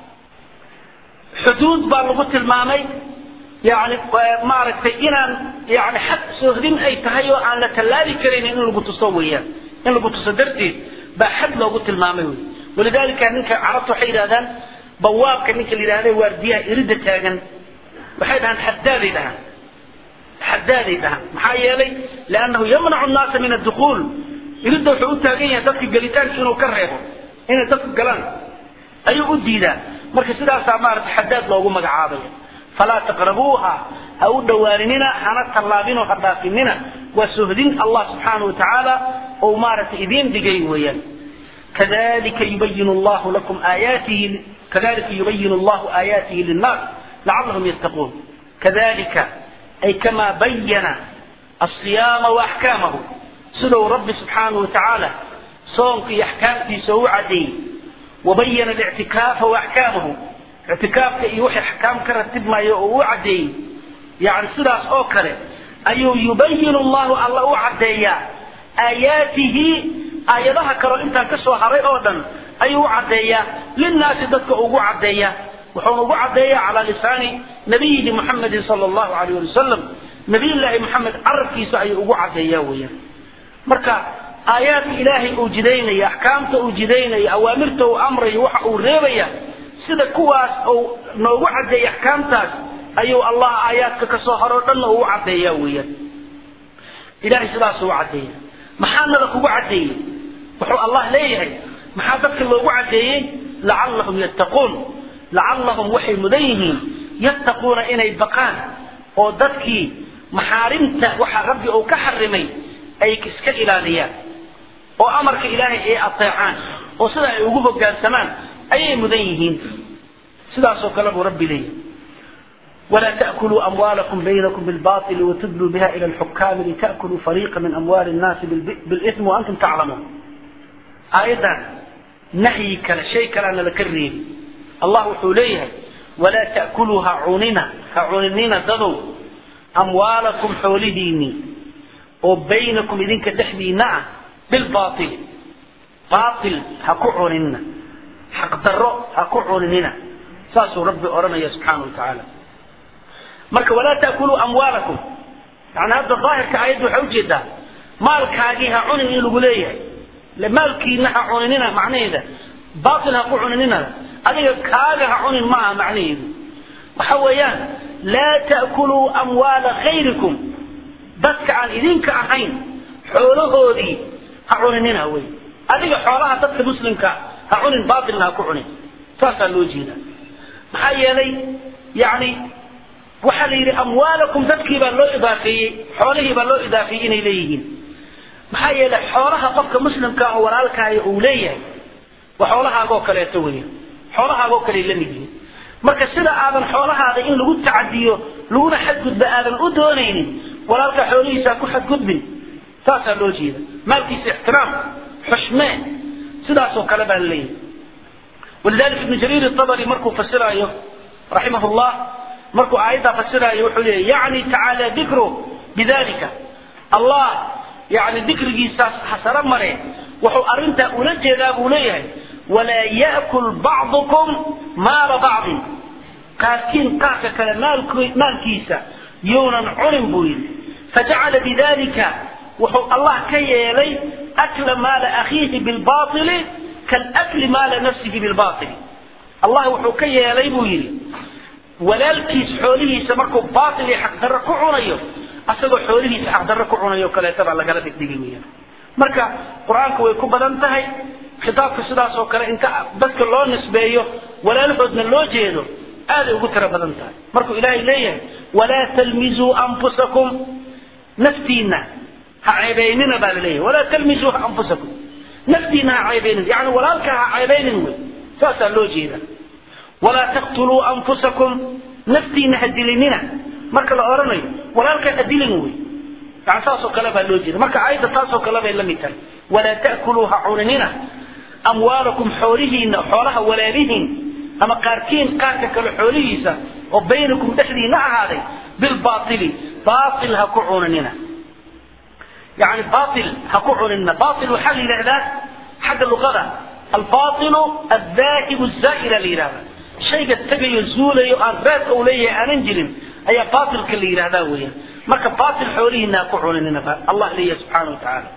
xuduud baa lagu tilmaamay yani maaragtay inaan yani xad soohdin ay tahay oo aan la tallaabi karaynin in lagu tuso weeyaan in lagu tuso darteed baa xad loogu tilmaamay wey walidalika ninka carabta waxay yidhahdaan bawaabka ninka la yidhahda waardiyaha irida taagan waxay dhahaan xadaaday dhahaan xadaaday dhahaan maxaa yeelay liannahu yamnacu nnaasa min addukuul iridda wuxuu u taagan yahay dadka gelitaanka inuu ka reebo inay dadku galaan ayuu u diidaa marka sidaasaa maarata xadaad loogu magacaabaya falaa taqrabuuha ha u dhowaaninina hana tallaabinoo ha dhaafinina waa sohdin allah subxaana wa tacaala ou maaragtay idiin dhigay weeyaan kadalika yubayin allahu lakum aayaatihi kadalika yubayin allahu aayaatihi linnaas lacallahum yattaquun kadalika ay kamaa bayana alsiyaama waaxkaamahu siduu rabbi subxaanahu watacaala soonka iyo axkaamtiisa u caddeeyey wabayana alictikaafa waaxkaamahu ictikaafka iyo wixii axkaam ka ratibmayo oo u caddeeyey yani sidaas oo kale ayuu yubayin allahu alla u caddeeyaa aayaatihi aayadaha kaleo intaan ka soo haray oo dhan ayuu u caddeeyaa linnaasi dadka ugu caddeeyaa wuxuuna ugu caddeeyaa calaa lisaani nabiyihi muxamedin sala allahu alayh ali wasalam nabiyullaahi moxamed carabkiisa ayuu ugu caddeeyaa weeyaan marka aayaadka ilaahay uu jidaynaya axkaamta uu jidaynaya awaamirta uu amrayo waxa uu reebaya sida kuwaas uu noogu caddeeya axkaamtaas ayuu allah aayaadka ka soo haro dhanna uu caddeeyaa weeyaan ilahay sidaas u caddeeya maxaa nada kugu caddeeyey wuxuu allah leeyahay maxaa dadka loogu caddeeyey lacallahum yattaquun lacallahum waxay mudan yihiin yattaquuna inay baqaan oo dadkii maxaarimta waxa rabbi uu ka xarimay ay iska ilaaliyaan oo amarka ilaahay ay ateecaan oo sida ay ugu hogaansamaan ayay mudan yihiin sidaasoo kale buu rabbi leeyahay ولا تأكلوا أموالكم بينكم بالباطل وتدلوا بها إلى الحكام لتأكلوا فريقا من أموال الناس بالإثم وأنتم تعلمون آية نهي كلا شيء كلا لكرين الله حوليها ولا تأكلوها عوننا كعوننا ضدوا أموالكم حولديني وبينكم إذن كدحدينا بالباطل باطل هكو عوننا حق ضرو هكو عوننا ساسو ربي أرمي سبحانه وتعالى marka walaa taakuluu amwaalakum yani hadda daahirka aayadda waxay ujeedaa maalkaagii ha cunin in lagu leeyahay maalkiina ha cuninina macnaheeda baatil ha ku cuninina adiga kaaga ha cunin maaha macnaheedu waxa weeyaan laa ta'kuluu amwaala khayrikum dadka aan idinka ahayn xoolahoodii ha cuninina wey adiga xoolaha dadka muslimka ha cunin baatilna ha ku cunin saasaa loo jeeda maxaa yeelay yani waxaa la yidhi amwaalakum dadkii baa loo idaafeeyey xoolihii baa loo idaafeeyey inay leeyihiin maxaa yeelay xoolaha qofka muslimka oo walaalkaayo uu leeyahay waa xoolahaagoo kaleeto weya xoolahaagoo kale la mid yihiin marka sida aadan xoolahaada in lagu tacadiyo laguna xadgudba aadan u doonaynin walaalka xoolihiisa ku xadgudbin saasaa loo jeeda maalkiisa ixtiraam xushmee sidaasoo kale baa laleeyahay walidalika ibnu jariir الطabri markuu fasiraayo raximah llah markuu aayaddaa fasiraayo wuxuu leeyahy yani tacaala dikru bidalika allah yani dikrigiisaas hasaro mare wuxuu arrintaa ula jeedaa buu leeyahay walaa yaakul bacdukum maala bacdin qaarkiin qaarka kale maalkiisa yuunan cunin buu yidhi fajacala bidalika wuxuu allah ka yeelay akla maala akhiihi bilbaili kalakli maala nafsihi bilbaili allah wuxuu ka yeelay buu yidhi walaalkiis xoolihiisa markuu baail iyo xaqdarro ku cunayo asagoo xoolihiisa xaqdarro ku cunayo kaleeta baa lagala dhigdhigi weyaan marka qur-aanku way ku badan tahay khitaabka sidaas oo kale inta dadka loo nisbeeyo walaalahoodna loo jeedo aaday ugu tiro badan tahay markuu ilaahay leeyahay walaa talmizuu anfusakum naftiina ha ceebeynina baa laleeyahay walaa talmizuu anfusakum naftiina ha ceebeynin yani walaalka ha ceebeynin wey saasaa loo jeeda walaa taqtuluu anfusakum naftiina ha dilinina marka la odhanayo walaalka ha dilin wey yani saasoo kale baa loo jeeda marka aayadda taasoo kale bay la mid tahay walaa ta'kuluu ha cuninina amwaalakum xoolihiina xoolaha walaalihiin ama qaarkiin qaarka kale xoolihiisa oo baynakum dhexdiina ahaaday bilbaaili baail ha ku cuninina yani baail ha ku cuninina baail waxaa la yidhahdaa xagga luqada albailu aldaahibu zaa'ila la yidhahda shayga tegayo zuulayo aan raad ou leeyahay aanan jirin ayaa baailka la yidhahdaa weeyaan marka baail xoolihiina ha ku cuninina allah leeyahay subxaana wa tacaala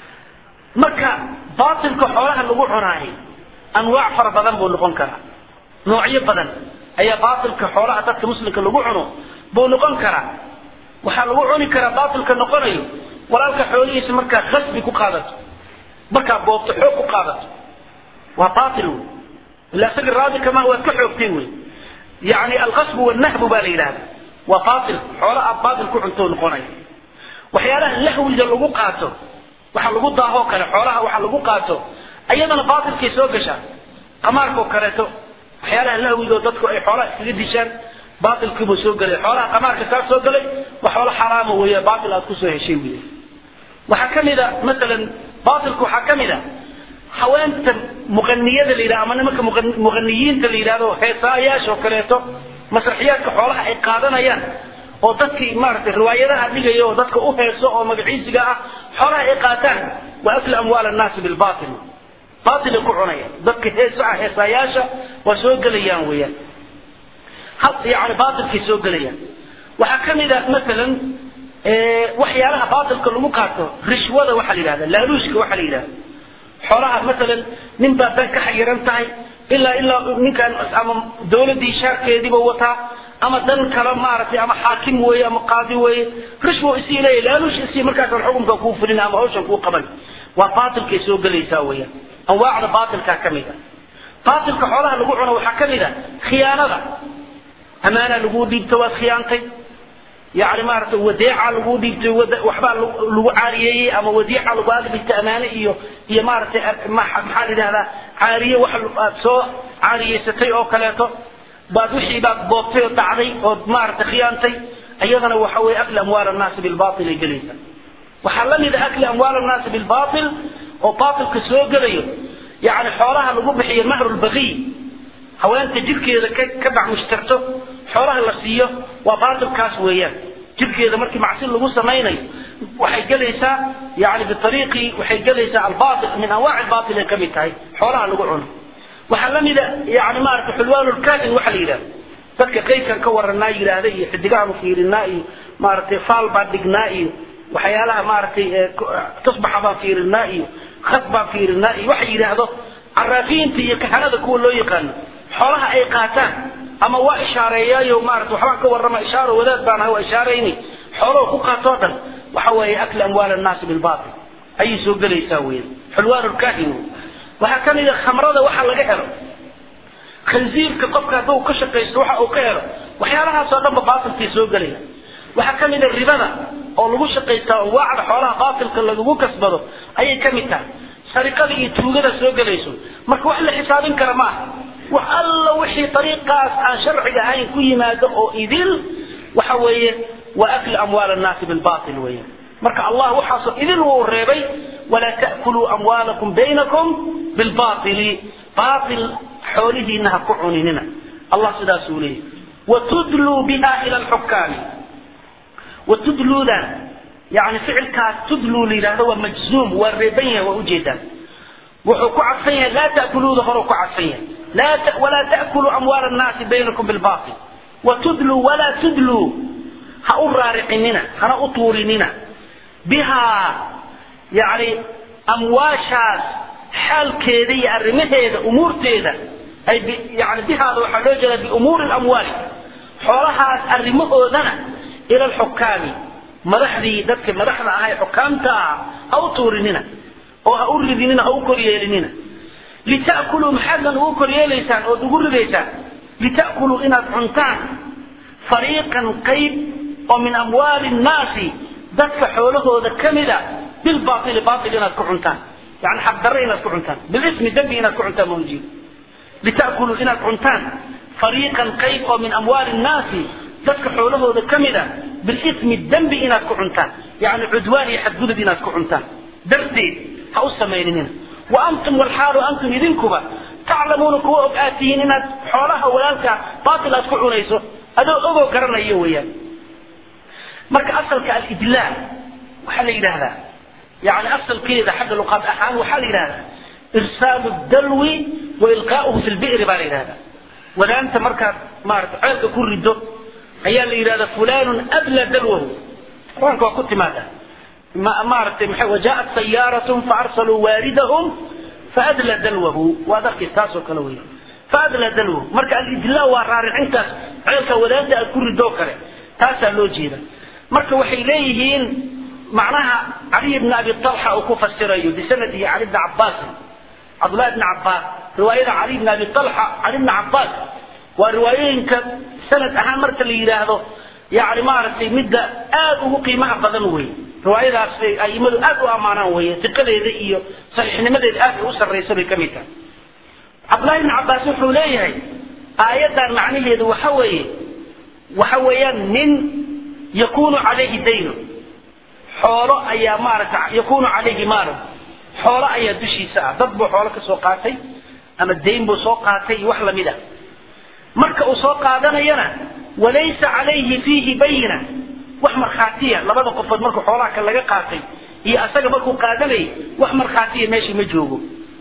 marka baatilka xoolaha lagu cunaayo anwaac fara badan buu noqon karaa noocyo badan ayaa baatilka xoolaha dadka muslimka lagu cuno buu noqon karaa waxaa lagu cuni karaa baatilka noqonayo walaalka xoolihiisa markaa khasbi ku qaadato markaa boobto xoog ku qaadato waa baatil wey ila isaga raadi kama waad ka xoogtay wey yani alqasbu wannahbu baa la yidhahda waa baatil xoola aad baatil ku cunto noqonaya waxyaalaha lahwiga lagu qaato waxa lagu daahoo kale xoolaha waxa lagu qaato ayadana baatilkay soo gashaa qamaarkao kaleeto waxyaalaha lahwigo dadku ay xoolaha iskaga dishaan baatilkiibuu soo gelay xoolaha qamaarka kaa soo galay waa xoolo xaraama weeye baatil aad kusoo heshay wey waxaa kamid a masalan baatilka waxaa kamid a haweenta muqaniyada la yidhahdo ama nimanka muqaniyiinta la yidhahdo heesaayaasha oo kaleeto masraxiyaadka xoolaha ay qaadanayaan oo dadkii maaragtay riwaayadaha dhigaya oo dadka u heeso oo magaciisiga ah xoolaha ay qaataan waa aklu amwaal annaasi bilbatil baatilay ku cunayaan dadka heesaha heesaayaasha waa soo gelayaan weeyaan had yani baatilkay soo gelayaan waxaa kamid a masalan waxyaalaha baatilka lagu qaato rishwada waxaa la yidhahda laaluushka waxaa la yidhahda xoolaha masalan nin baa dan ka xayiran tahay ilaa ilaa ninkan ama dawladii shaarkeediiba wataa ama dan kale maaragtay ama xaakim weeye ama qaadi weeye rishwo isii leeya laaluush isii markaasan xukunka kuu fulin ama hawshan kuu qaban waa baatilkay soo gelaysaa weeyaan anwaacda baatilkaa ka mid a baatilka xoolaha lagu cuno waxaa ka mid a khiyaanada amaana laguu dhiibto waad khiyaantay yani maaragtay wadeeca laguu dhiibtay waxbaa lagu caariyeeyey ama wadiica lagu aadhigtay amaane iyo iyo maaragtay maxaa la yidhahdaa caariye wax aad soo caariyeysatay oo kaleeto baad wixii baad boobtay oo dhacday ood maaragtay khiyaantay iyadana waxa weye akli amwaal annaasi bilbatil ay gelaysa waxaa la mid a akli amwaal annaasi bilbatil oo batilka soo gelayo yani xoolaha lagu bixiyo mahrulbaqiy haweenta jirkeeda ka ka bacmushtarto xoolaha la siiyo waa baatilkaas weeyaan jirkeeda markii macsi lagu samaynayo waxay gelaysaa yani biariiqi waxay gelaysaa albaatil min anwaac albaatil ay kamid tahay xoolaha lagu cuno waxaa la mida yani maarata xulwaanulkaahin waxa la yidhahda dadka qaydkan ka waranaa yidhaahda iyo xidigahaanu fiirinaa iyo maaragtay faal baan dhignaa iyo waxyaalaha maaragtay tusbaxa baan fiirinaa iyo khad baan fiirinaa iyo waxa yidhaahdo caraafiinta iyo kahanada kuwa loo yaqaano xoolaha ay qaataan ama waa ishaareeyaayo maarata waxbaan ka warrama ishaaro wadaad baan ahay waa ishaarayni xooluhu ku qaatoo dhan waxa weeye akli amwaal annaasi bilbatil ayay soo gelaysaa weyan xulwaan lkaahin waxaa ka mid a khamrada waxa laga helo khansiirka qofka hadduu ka shaqaysto waxa uu ka helo waxyaalahaasoo dhanba baatilkay soo gelaya waxaa ka mid a ribada oo lagu shaqaystaa anwaacda xoolaha baatilka lagu kasbado ayay ka mid tahay sariqada iyo tuugada soo gelayso marka wax la xisaabin kara ma aha wax alla wixii ariiqaas aan sharciga ahayn ku yimaado oo idil waxa weeye waa akli amwaal annaasi bilbatil weeyaan marka allah waxaasoo idil wuu reebay walaa ta'kuluu amwaalakum baynakum bilbatili batil xoolihiina ha ku cuninina allah sidaasuu leeyahy watudluu biha ila alxukaami watudluudan yani ficilkaas tudluu la yidhahdo waa majzuum waa reeban yahay waa ujeedaan wuxuu ku cadfan yahay laa ta'kuluuda hore ku cadfan yahay laa walaa ta'kuluu amwaal annaasi baynakum bilbatil watudluu walaa tudluu ha u raaricinina hana u tuurinina bihaa yani amwaashaas xaalkeeda iyo arrimaheeda umuurteeda ay yani bihaada waxaa loo jeedaa biumuuri lamwaali xoolahaas arrimahoodana ila alxukaami madaxdii dadka madaxda ahaa ee xukaamta ah ha u tuurinina oo ha u ridinina ha u koryeelinina lita'kuluu maxaadnan ugu koryeelaysaan ood ugu ridaysaan lita'kuluu inaad cuntaan fariiqan qayb oo min amwaali nnaasi dadka xoolahooda ka mida bilbaili bail inaad ku cuntaan yani xaqdarre inaad ku cuntaan bilismi dembi inaad ku cuntaan ma ujeedo lita'kuluu inaad cuntaan fariiqan qayb oo min amwaali nnaasi dadka xoolahooda ka mida bilismi dembi inaad ku cuntaan yani cudwaan iyo xadgudub inaad ku cuntaan darteed ha u samayninina wa antum walxaalu antum idinkuba taclamuuna kuwa og aad tihiin inaad xoolaha walaalka baatil aad ku cunayso adoo ogoo garanayo weeyaan marka asalka alidlaa waxaa la yidhaahdaa yani asalkeeda xagga luqaad ahaan waxaa la yidhahdaa irsaalu dalwi wa ilqaa'uhu fi lbi'ri baa la yidhahdaa wadaanta markaad maarata ceelka ku rido ayaa la yidhahdaa fulanun adla dalwahu qur-aanka waa ku timaada maaragtay maa wajaءat sayaaratun faarsaluu waaridahum faadla dalwahu waad arkay taasoo kale wey faadla dalwahu marka alidlaa waa raaricintaas ceelka wadaanta aad ku ridoo kale taasaa loo jeeda marka waxay leeyihiin macnaha caliy bni abi talxa uu ku fasirayo bisanadihi cali bni cabaasin cabdullahi bni cabaas riwaayada cali bni abi talxa cali bni cabaas waa riwaayooyinka sanad ahaan marka la yidhaahdo yani maaragtay midda aad ugu qiimaha badan wey riwaayadaas aimadu aad u ammaanaan wey iqadeeda iyo saxiixnimadeeda aad ay u sarraysa bay ka mid tahay cabdullahi bni cabaas wuxuu leeyahay aayaddan macnaheedu waxa weeye waxa weeyaan nin yakunu calayhi daynu xoolo ayaa maarata yakunu calayhi maalu xoolo ayaa dushiisa ah dad buu xoolo ka soo qaatay ama dayn buu soo qaatay iyo wax lamid ah marka uu soo qaadanayana walaysa calayhi fiihi bayina wax markhaatiya labada qofood markuu xoolaha ka laga qaatay iyo asaga markuu qaadanayay wax markhaatiya meeshii ma joogo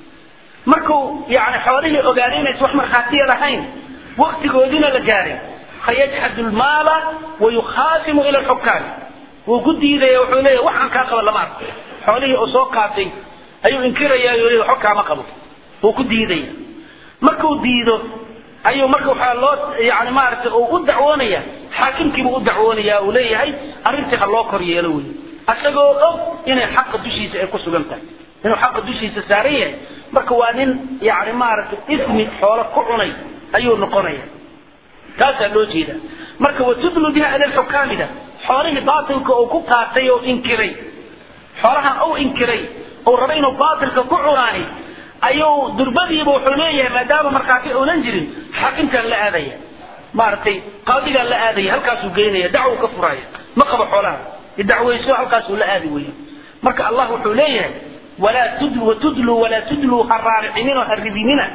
markuu yani xoolihii ogaaday inaysa wax markhaatiya lahayn waktigoodiina la gaaray fayajxadu lmaala wayukhaasimu ila lxukaami wuu ku diidaya wuxuu leeya waxaan kaa qaba lama arko xoolihii uu soo qaatay ayuu inkiraya o waxba kaama qabo wuu ku diidaya markuu diido ayuu marka waxaa loo yani maaragtay uu u dacwoonaya xaakimkiibuu u dacwoonaya uu leeyahay arrintii ha loo kor yeelo wey asagoo og inay xaqa dushiisa ay ku sugan tahay inuu xaqa dushiisa saaran yahay marka waa nin yani maaragtay ismi xoolo ku cunay ayuu noqonaya taasaa loo jeeda marka watudlu biha ila xukaamida xoolihii baatilka uu ku qaatay oo inkiray xoolahan uu inkiray uu raba inuu baatilka ku cunaani ayuu durbadiiba wuxuu leeyahay maadaama markhaati uunan jirin xaakimkaan la aadaya maaragtay qaadigaan la aadaya halkaasuu geynaya dacwo ka furaya ma qabo xoolaha idacweyso halkaasuu la aadi weya marka allah wuxuu leeyahay walaa tudlu watudlu walaa tudlu ha raaricinin oo ha ridinina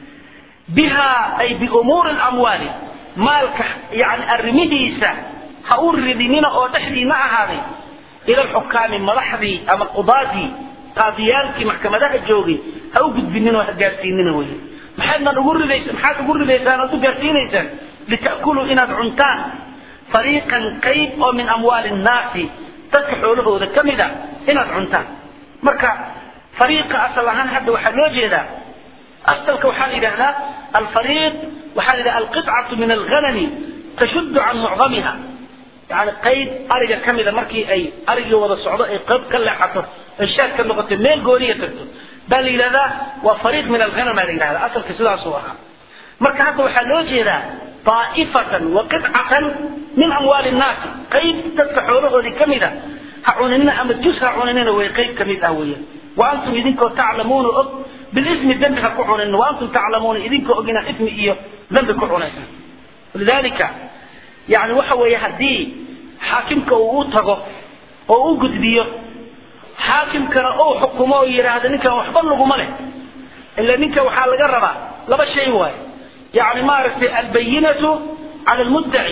biha ay biumuuri lamwaali maalka yani arrimihiisa ha u ridinina oo dhexdiina ahaaday ila alxukaami madaxdii ama qudaadii qaadiyaalkii maxkamadaha joogay ha u gudbinin oo ha gaarsiinina wey maxaadnan ugu ridaysa maxaad ugu ridaysaan ood u gaarsiinaysaan lita'kuluu inaad cuntaan fariiqan qayb oo min amwaali nnaasi dadka xoolahooda ka mida inaad cuntaan marka fariiqa asal ahaan hadda waxaa loo jeedaa asalka waxaa la yidhahdaa alfariiq waxaa la yidhahda alqicatu min alghanami tashuddu can mucdamiha yani qayb ariga ka mida markii ay arigii wada socdo ay qayb ka leexato ay shaad ka noqoto meel gooniya tagto baa la yidhahdaa waa fariiq min alghanam baa la yidhahdaa asalka sidaasuu ahaa marka hadda waxaa loo jeedaa daa'ifatan wa qidcatan min amwaali nnaasi qayb dadka xoolahoodii ka mid a ha cuninina ama jus ha cuninina way qayb ka mid ah weeyaan wa antum idinkoo taclamuuna og bilismi dembi ha ku cuninin wa antum taclamuuna idinkoo og inaad ismi iyo dembi ku cunaysan lidalika yani waxa weeye haddii xaakimka uu u tago oo u gudbiyo xaakimkana uu xukumo oo yidhaahdo ninkan waxba laguma leh ila ninka waxaa laga rabaa laba shay waaye yani maaragtay albayinatu cala almuddaci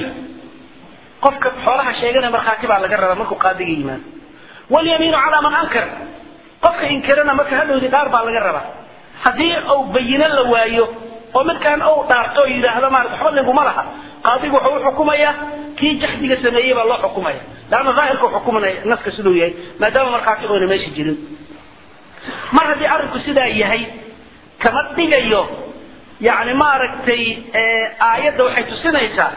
qofka xoolaha sheeganaya markhaati baa laga rabaa markuu qaadiga yimaado walyamiinu calaa man ankar qofka inkirana marka hadhowdii dhaar baa laga rabaa haddii uu bayino la waayo oo midkaan uu dhaarto oo yidhaahdo maarata waxba laguma laha qaadigu wuxuu uxukumayaa kii jaxdiga sameeyey baa loo xukumaya laanna daahirka xukumanaya naska siduu yahay maadaama markhaati oona meesha jirin mar haddii arrinku sidaa yahay kama dhigayo yani maaragtay aayadda waxay tusinaysaa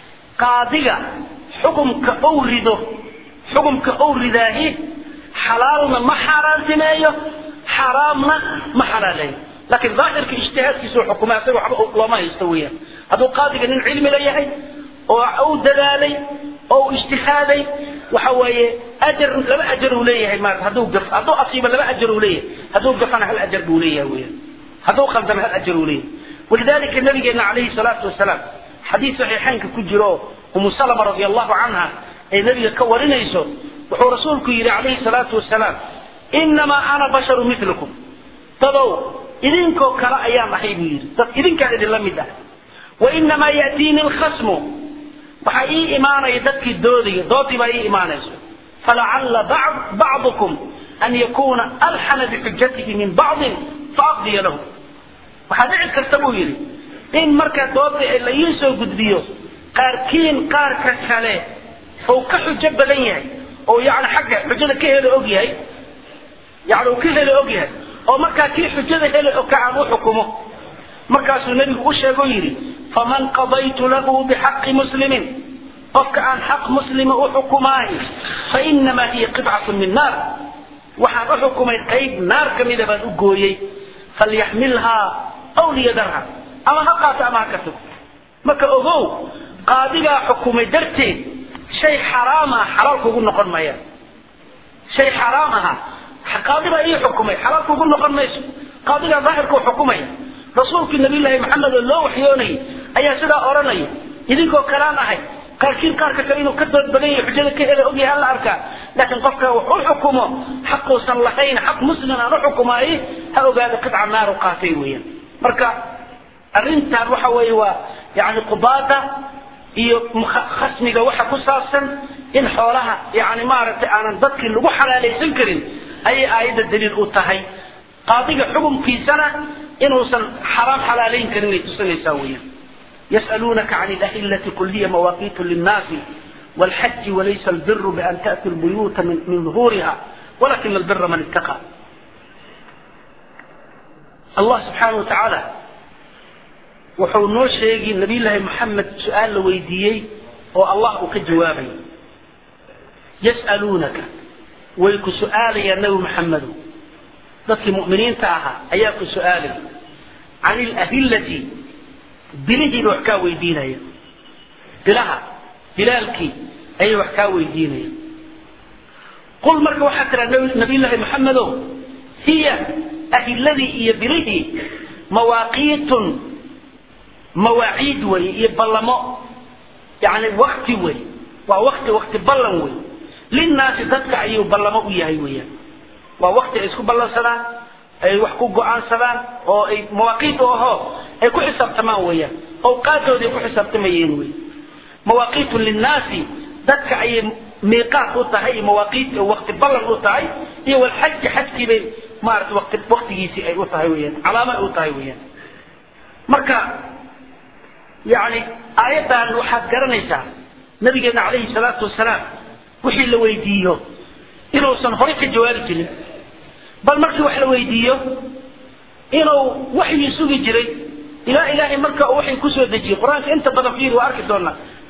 qaadiga xukumka ou rido xukumka ou ridaahi xalaalna ma xaaraantimeeyo xaraamna ma xalaaleeyo laakiin daahirka ijtihaadkiisa u xukuma isaga waxba looma haysto weeyaan hadduu qaadiga nin cilmi la yahay oo uu dadaalay oo ijtihaaday waxa weeye ajar laba ajar uu leeyahay maarata hadduu gaf hadduu asiibo laba ajar uu leeyahay hadduu gafana hal ajar buu leeyahay weeyaan hadduu khaldama hal ajar uu leeyahay walidalika nabigeena calayhi salaatu wasalaam xadiis saxiixaynka ku jiro umu salama radi allahu canha ee nabiga ka warinayso wuxuu rasuulku yidhi calayhi salaatu wasalaam inamaa ana basharu milukum dadow idinkoo kale ayaan ahay buu yidhi dad idinkaan idinla mid ah wainamaa yatiini lkhasmu waxaa ii imaanaya dadkii doodaya doodii baa ii imaanayso falacalla bacdukum an yakuna alxana bixujatihi min bacdin faaqdiya lahu waxaa dhici karta buu yidhi in marka dooda la ii soo gudbiyo qaarkiin qaarka kale ou ka xujo badan yahay oo yani xagga xujada ka helo og yahay yani uu ka helo og yahay oo markaa kii xujada hele oo ka aan u xukumo markaasuu nebigu u sheego yidhi faman qadaytu lahu bixaqi muslimin qofka aan xaq muslima u xukumaahi fainamaa hiya qidcatun min naar waxaan u xukumay qayb naar ka mida baan u gooyey falyaxmilhaa aw liyadarha ama ha qaato ama ha ka tago marka ogow qaadigaa xukumay darteed shay xaraam ah xalaal kugu noqon maya shay xaraam aha qaadi baa ii xukumay xalaal kugu noqon mayso qaadigaa daahirkuu xukumaya rasuulkii nabiyullaahi maxamed oo loo waxyoonayay ayaa sidaa odhanaya idinkoo kalaan ahay qaarkiin qaarka kale inuu ka dood badan yahay xujada ka hela ogyahay alla arkaa laakiin qofka wax u xukumo xaquusan lahayn xaq muslim aan u xukumaaye ha ogaada qidca naaru qaatay weeyaan marka arrintan waxa weeye waa yani qubaada iyo khasmiga waxa ku saabsan in xoolaha yani maaragtay aanan dadkii lagu xalaalaysan karin ayay aayadda daliil u tahay qaadiga xukumkiisana inuusan xaraam xalaalayn karin ay tusinaysaa weeyaan يسألونك عن الأهلة قل هي مواقيت للناس والحج وليس البر بأن تأتي البيوت من, من ظهورها ولكن البر من اتقى الله سبحانه وتعالى wuxuu noo sheegay nabiy llaahi maxamed su-aal la weydiiyey oo allah uu ka jawaabay yas'aluunaka way ku su-aalayaan nabi maxamedow dadkii mu'miniinta ahaa ayaa ku su-aalay can ilahillati bilihiiba wax kaa weydiinaya bilaha bilaalkii ayay wax kaa weydiinaya qul marka waxaa tiraa nabiy llaahi maxamedow hiya ahilladii iyo bilihii mawaaqiitun mawaaciid wey iyo ballamo yani wakti wey waa wakti wakti ballan wey linnaasi dadka ayuu ballamo u yahay weyaan waa wakti ay isku ballansadaan ay wax ku go-aansadaan oo ay mawaaqiid u ahoo ay ku xisaabtamaan weeyaan awqaadooda ay ku xisaabtamayeen wey mawaaqiitun linnaasi dadka ayay miiqaat u tahay mawaaqiit wakti ballan u tahay iyo walxaji xajkii bay maarata wati waktigiisii ay u tahay weyaan calaamo ay u tahay weyaan marka yani aayaddan waxaad garanaysaa nabigeena calayhi salaatu wasalaam wixii la weydiiyo inuusan horay ka jawaabi jirin bal markii wax la weydiiyo inuu waxyii sugi jiray ilaa ilaahay marka uu waxay kusoo dejiyey qur-aanka inta badan fiir waa arki doonaa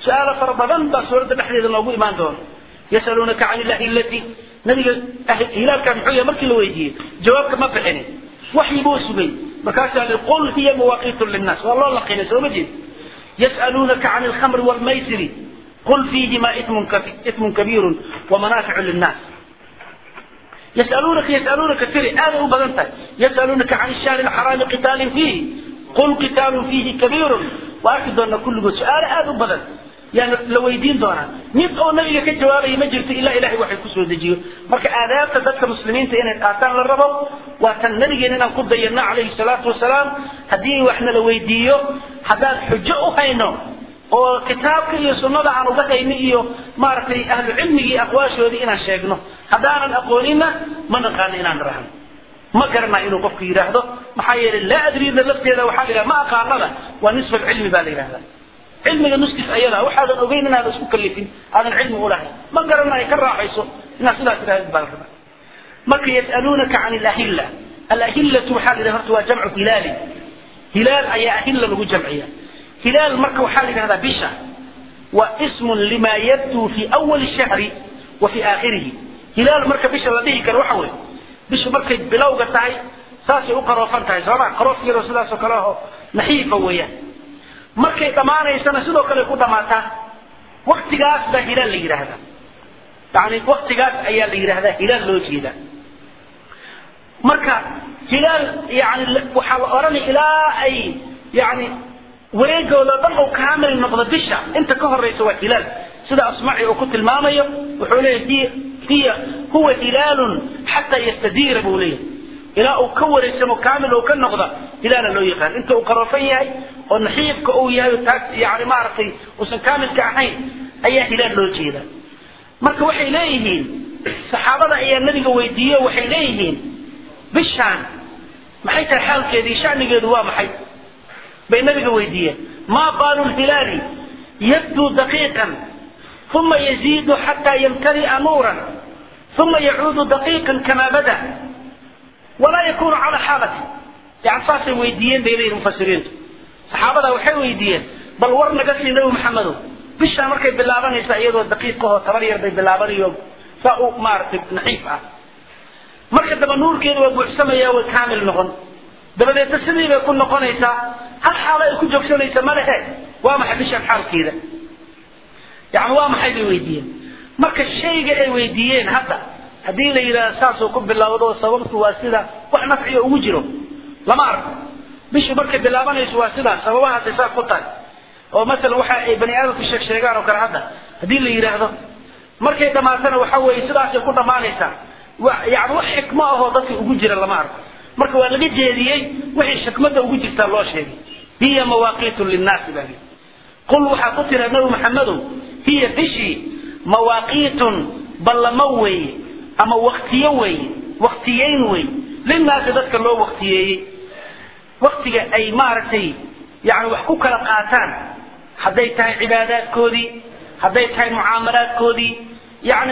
su-aalo fara badan baa suuradda dhexdeeda noogu imaan doona yasaluunaka can ilahillati nabiga hilaalkaa muxuu yahay markii la weydiiyey jawaabka ma bixinin waxyi buu sugay markaasaa li qul hiya mawaaqiitu linnaas waa loo laqinay sooma jeed yas'aluunaka can alkhamri waalmaysiri qul fiihima ismun ismun kabiirun wamanaaficu linnaas يسألونك يسألونك تري هذا هو بدنتك يسألونك عن الشهر الحرام قتال فيه قل قتال فيه كبير وأكد أن كل سؤال هذا هو بدن يعني لو يدين دونا ميت أو نبي كجوابه ما جرت إلا إلهي وحي كسر دجيو مرك آداب تدك مسلمين تين آتان للربو وكان نبي إننا قد دينا عليه الصلاة والسلام هديه وإحنا لو يديو حداد حجة هينو oo kitaabka iyo sunnada aan uga hayni iyo maaragtay ahlu cilmigii aqwaashoodii inaan sheegno haddaanan aqoonina ma naqaano inaan rahno ma garana inuu qofku yidhaahdo maxaa yeelay laa adriida lafteeda waxaa la yidhaha ma aqaanada waa nisfa alcilmi baa la yidhahdaa cilmiga nuskiis ayada waxaadan ogeyn inaadan isku kalifin aadan cilmi ulahayn ma garanayo ka raaxayso inaad sidaas tidhahdid baa la rabaa marka yas'aluunaka can alahilla alahillatu waxaa la yidhaha horta waa jamcu hilaali hilaal ayaa ahilla lagu jamciya هلال مركة وحال هذا بشا واسم لما يبدو في أول الشهر وفي آخره هلال مركة بشا لديه كان وحوي بشا مركة بلوغة تاي ساسي أقرأ فانتاي سواء قرأ في رسول الله سكراه نحيفة وياه مركة دمانا يسانا سيدو كان يقول دماتا وقت قاس ده هلال اللي هذا يعني وقت قاس أيال اللي هذا هلال لو جيدا مركة هلال يعني وحال أراني إلى أي يعني wareegooda dhan uu kaamil noqdo bisha inta ka horeysa waa hilaal sida asmaci uu ku tilmaamayo wuxuu leeyahay hiya huwa hilaalun xataa yastadiira buu leeyahay ilaa uu ka wareegsamo kaamil uu ka noqda hilaala loo yaqaan inta uu qarofan yahay oo naxiifka uu yahay taas yani maaragtay uusan kaamilka ahayn ayaa hilaal loo jeeda marka waxay leeyihiin saxaabada ayaa nabiga weydiiye waxay leeyihiin bishaan maxay tahay xaalkeedii shanigeedu waa maxay bay nabiga weydiiyeen ma baalu lhilaali yabduu daqiiqan uma yaziidu xataa yamtali'a nuuran uma yacuudu daqiiqan kama bada walaa yakunu cala xaalati yani saasay weydiiyeen bay leeyihin mufasiriintu saxaabada waxay weydiiyeen bal war naga sii nabi maxamedow bishaan markay bilaabanaysa iyadoo daqiiqahoo tabar yar bay bilaabanayo saa u maaragtay naxiif ah marka daba nuurkeeda waa buuxsamaya way kaamil noqon dabadeedna sidii bay ku noqonaysaa hal xaalo ay ku joogsanaysa ma lehe waa maxay bishaan xaalkeeda yani waa maxay bay weydiiyeen marka shayga ay weydiiyeen hadda haddii la yidhahdo saasuu ku bilowdo sababtu waa sida wax nafciga ugu jiro lama arko bishu markay bilaabanayso waa sidaas sababahaasay saas ku tahay oo masalan waxa ay bani aadamku sheeg sheegaan oo kale hadda haddii la yidhaahdo markay dhamaatana waxa weeye sidaasay ku dhammaanaysaa yani wax xikmo ahoo dadka ugu jira lama arko marka waa laga jeediyey wixii xikmada ugu jirtaa loo sheegay hiya mawaaqiitu linnaasi baa lii qul waxaa ku tira nabi maxamedow hiya bishii mawaaqiitun ballamo weeye ama waktiyo weeye waktiyeyn weeye linnaasi dadka loo waktiyeeyey waktiga ay maaragtay yani wax ku kala qaataan hadday tahay cibaadaadkoodii hadday tahay mucaamalaadkoodii yani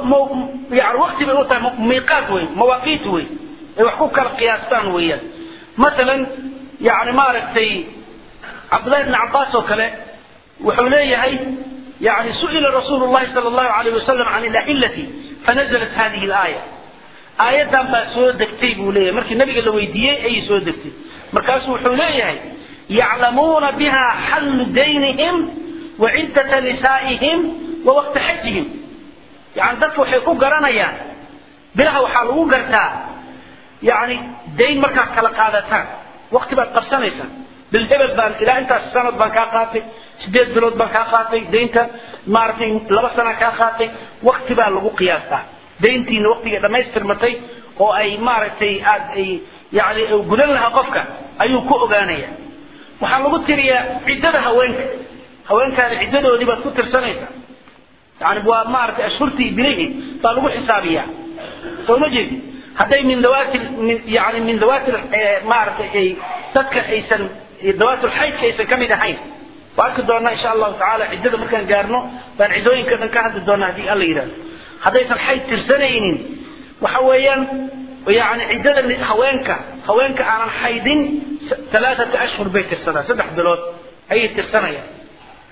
yani wakti bay u tahay miiqaat wey mawaaqiit wey ay wax ku kala qiyaastaan weeyaan masalan yani maaragtay cabdullahi bn cabbaas oo kale wuxuu leeyahay yani su'ila rasuulu llahi sala allahu alayh wasalam can ilahillati fanazalat hadihi alaaya aayaddan baa soo degtay buu leeyahay markii nabiga la weydiiyey ayay soo degtay markaasuu wuxuu leeyahay yaclamuuna biha xallu daynihim wa ciddata nisaa'ihim wa waqta xajihim yani dadka waxay ku garanayaan bilaha waxaa lagu gartaa yani dayn markaad kala qaadataan wakti baad qabsanaysaa bil hebel baan ilaa intaas sanad baan kaa qaatay sideed bilood baan kaa qaatay daynta maaragtay laba sana kaa qaatay wakti baa lagu qiyaastaa dayntiina waktigay dhammaystirmatay oo ay maaragtay aad ay yani gudan lahaa qofka ayuu ku ogaanaya waxaa lagu tiriyaa ciddada haweenka haweenkaada ciddadoodii baad ku tirsanaysaa yani waa maaragtay ashhurtii bilihii baa lagu xisaabiyaa soo ma jeedi hadday min dawaati yani min dawaati maaragtay ay dadka aysan dawaat lxaydka aysan kamid ahayn waa arki doonaa insha allahu tacaala ciddada markaan gaarno baan ciddooyinka dhan ka hadli doonaa haddii alla yidhahdo haddaysan xayd tirsanaynin waxa weeyaan yani ciddada haweenka haweenka aanan xaydin alaaata ashhur bay tirsadaan saddex bilood ayay tirsanayaan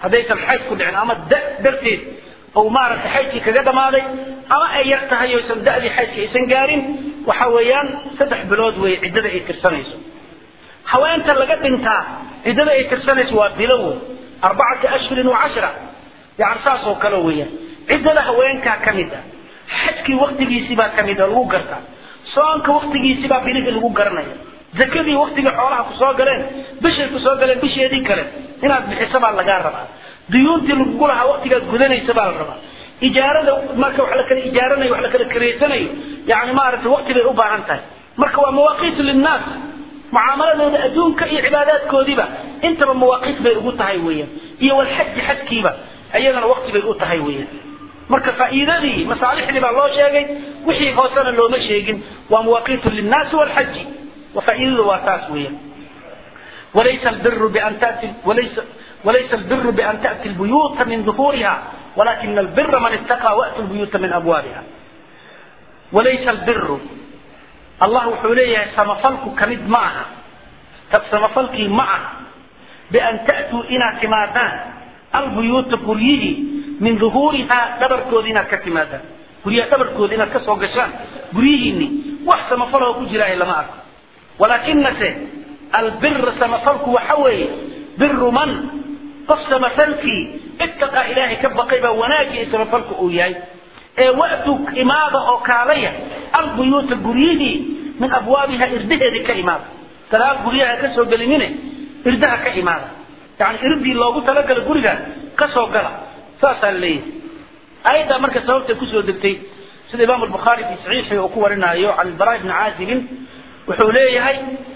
haddaysan xayd ku dhicin ama da darteed ou maaragtay xaydkii kaga dhammaaday ama ay yar tahay oysan da'dii xaydka aysan gaarin waxa weeyaan saddex bilood wey ciddada ay tirsanayso haweenta laga dhintaa ciddada ay tirsanayso waa bilow arbacati ashhurin wa cashra yani saas oo kale weeyaan ciddada haweenkaa ka mid a xajkii waktigiisibaa ka mid a lagu gartaa soonka waktigiisibaa bilihii lagu garanaya zakadii waktigii xoolaha kusoo galeen bishay kusoo galeen bisheedii kale inaad bixiso baa lagaa rabaa duyuuntii lagugu lahaa waktigaad gudanaysa baa la rabaa ijaarada marka wax la kala ijaaranayo wax la kala kareysanayo yani maaragtay wakti bay u baahan tahay marka waa mawaaqiitu linnaas mucaamaladooda adduunka iyo cibaadaadkoodiiba intaba mawaaqiit bay ugu tahay weeyaan iyo walxaji xajkiiba iyadana wakti bay u tahay weeyaan marka faa'iidadii masaalixdii baa loo sheegay wixii hoosena looma sheegin waa mawaaqiitu linnaasi walxaji وفائدته واتاس ويا وليس البر بأن تأتي وليس وليس البر بأن تأتي البيوت من ظهورها ولكن البر من اتقى وأتوا البيوت من أبوابها وليس البر الله حوليه سمفلك كمد معها سمفلك معها بأن تأتوا إلى كمادان البيوت كريه من ظهورها دبر كودنا كتمادان كريه دبر كودنا كسو قشان كريه إني وحسن مفله كجراه لما أكو ولكنse albir samafalku waxa weeye biru man qof samafalkii ittaqa ilaahay ka baqay baa wanaagii samafalku uu yahay ee wa'tu imaada oo kaalaya albuyuuta guryihii min abwaabiha irdaheedii ka imaada gadaal guryaha ka soo gelinine irdaha ka imaada yani irdii loogu talagala guriga ka soo gala saasaa leeyahay ayaddaa marka sababtay kusoo degtay sida imaam albukhaari fi saxiixi uu ku warinaayo can ilbaraa ibni caazibin wuxuu leeyahay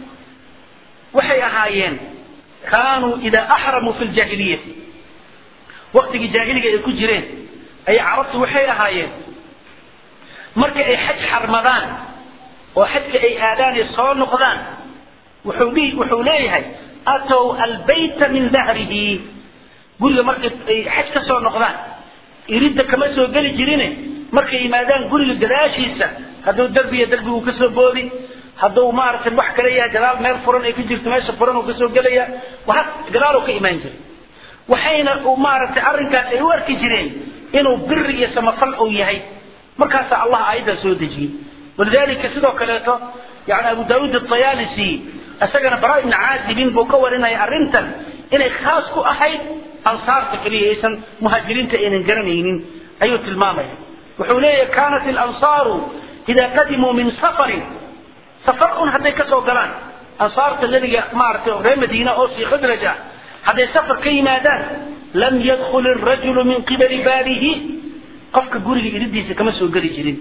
waxay ahaayeen kaanuu idaa axramuu fi ljaahiliyati waktigii jaahiliga ay ku jireen ayay carabtu waxay ahaayeen marka ay xaj xarmadaan oo xajka ay aadaan ee soo noqdaan wuxuu dhihi wuxuu leeyahay atow albayta min dahrihi guriga markay ay xaj ka soo noqdaan iridda kama soo geli jirine markay yimaadaan guriga gadaashiisa hadduu derbiya derbigu kasoo boodi hadduu maaragtay wax kale yahay gadaal meel furan ay ku jirto meesha furan uu kasoo gelaya waa gadaal uu ka imaan jiray waxayna maaragtay arrinkaas ay u arki jireen inuu biri iyo samafal uu yahay markaasaa allah aayaddaa soo dejiyey walidalika sidoo kaleeto yani abu daawuud atayaalisi isagana bara ibni caazibin buu ka warinaya arrintan inay khaas ku ahayd ansaarta keliya aysan muhaajiriinta aynan garanaynin ayuu tilmaamaya wuxuu leeyahay kaanat ilansaaru idaa qadimuu min safarin safar un hadday kasoo galaan ansaarta nebiga maaragtay reer madiina oo sii khadraj ah hadday safar ka yimaadaan lam yadkul irajulu min qibali baabihi qofka guriga iridiisa kama soo geli jirin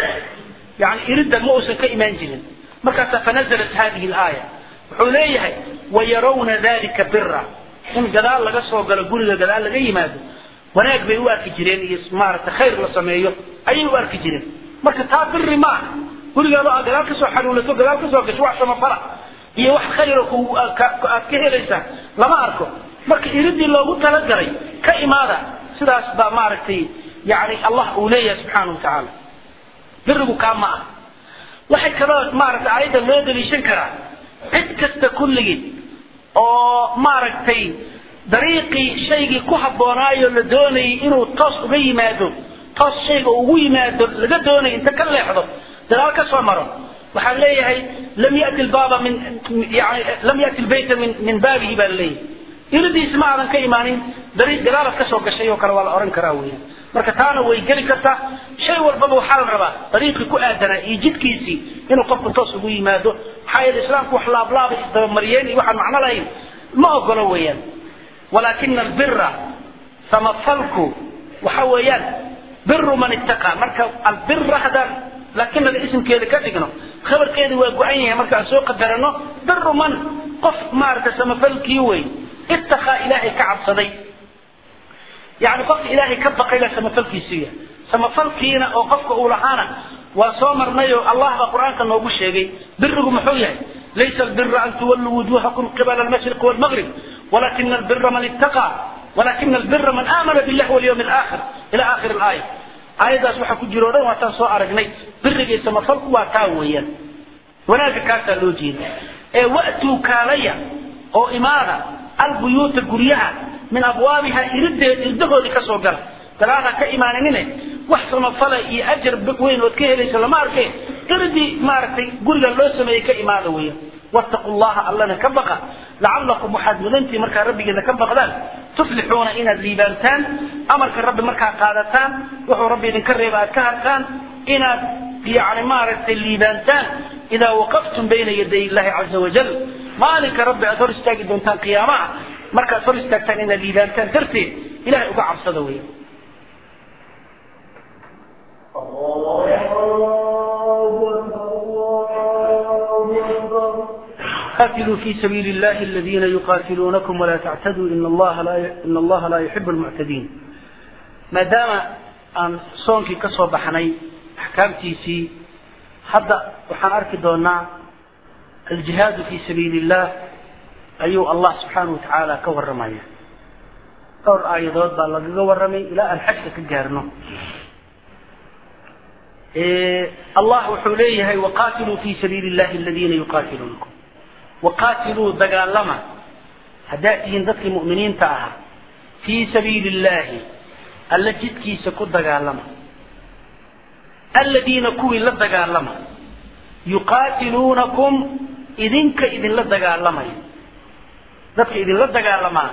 yani iridda ma uusan ka imaan jirin markaasaa fanazalat hadihi alaaya wuxuu leeyahay wayarawna dalika bira in gadaal laga soo galo guriga gadaal laga yimaado wanaag bay u arki jireen iyo maaragtay khayr la sameeyo ayay u arki jireen marka taa biri ma aha gurigaado aad gadaal kasoo xanuulato gadaal kasoo gasho wax samafala iyo wax khayra aad ka helaysaa lama arko marka iridii loogu talagalay ka imaada sidaas baa maaragtay yani allah uu leeyahay subxaana wa tacaala birigu kaa ma ah waxay kaloo maaragtay aayadda loo daliishan karaa cid kasta kulligii oo maaragtay dariiqii shaygii ku habboonaayo la doonayay inuu toos uga yimaado toos shayga ugu yimaado laga doonayo inta ka leexdo dadaal ka soo maro waxaan leeyahay lam yati lbaaba min yani lam yati lbayta min min baabihi baa laleeyahay iridiisi ma aadan ka imaanin dariiq gadaalaad kasoo gashay oo kale waa la ohan karaa weya marka taana way geli kartaa shay walbaba waxaa la rabaa dariiqii ku aadanaa iyo jidkiisii inuu qofku toos ugu yimaado maxaa yeele islaamku wax laablaaba isdabamariyeen iyo waxaan macno lahayn ma ogolo weeyaan walaakina albira samafalku waxa weeyaan biru man ittaqa marka albira haddaan laakiin ada isimkeeda ka dhigno khabarkeeda waa go-an yahay marka aan soo qadarano biru man qof maaragtay samafalkii wey ittaqa ilaahay ka cabsaday yani qofka ilaahay ka baqayla samafalkiisiiya samafalkiina oo qofka uu lahaana waa soo marnayo allah baa qur-aanka noogu sheegay birigu muxuu yahay laysa albira an tuwalluu wujuhakum qibala almashriq walmaghrib walakina albira man ittaqa walakina albira man aamana billahi walyawmi alaakhir ila aakhir alaaya aayaddaas waxaa ku jiro o dhan waataan soo aragnay biriga iyo samafalku waa taa weeyaan wanaagga kaasaa loo jeeda ee wa'tuu kaalaya oo imaada albuyuuta guryaha min abwaabiha irideed irdahoodii kasoo gala gadaal ha ka imaaninine wax samafala iyo ajar weyn ood ka helayso lama arke iridii maaragtay guriga loo sameeyey ka imaada weya wattaqu llaha allana ka baqa lacalakum waxaad mudantii markaa rabbigeeda ka baqdaan tuflixuuna inaad liibaantaan amarka rabbi markaa qaadataan wuxuu rabbi idinka reeba aad ka hartaan inaad yani maaragtay liibaantaan idaa waqaftum bayna yaday illahi caza wajal maalinka rabbi aad hor istaagi doontaan qiyaamaha markaad hor istaagtaan inaad liibaantaan darteed ilahay uga cabsada wey قاتلوا في سبيل الله الذين يقاتلونكم ولا تعتدوا إن الله لا إن الله لا يحب المعتدين ما دام أن صونك كسر بحني أحكامتي سي حتى وحن أركي دونا الجهاد في سبيل الله أيو الله سبحانه وتعالى كور رمايا كور آيات بالله كور رمي إلى الحج كجارنه إيه الله وحوليه وقاتلوا في سبيل الله الذين يقاتلونكم وقاتلوا دقالما هداتين ذاتك المؤمنين تاها في سبيل الله التي سكو دقالما الذين كوي لدقالما يقاتلونكم إذنك إذن لدقالما ذاتك إذن لدقالما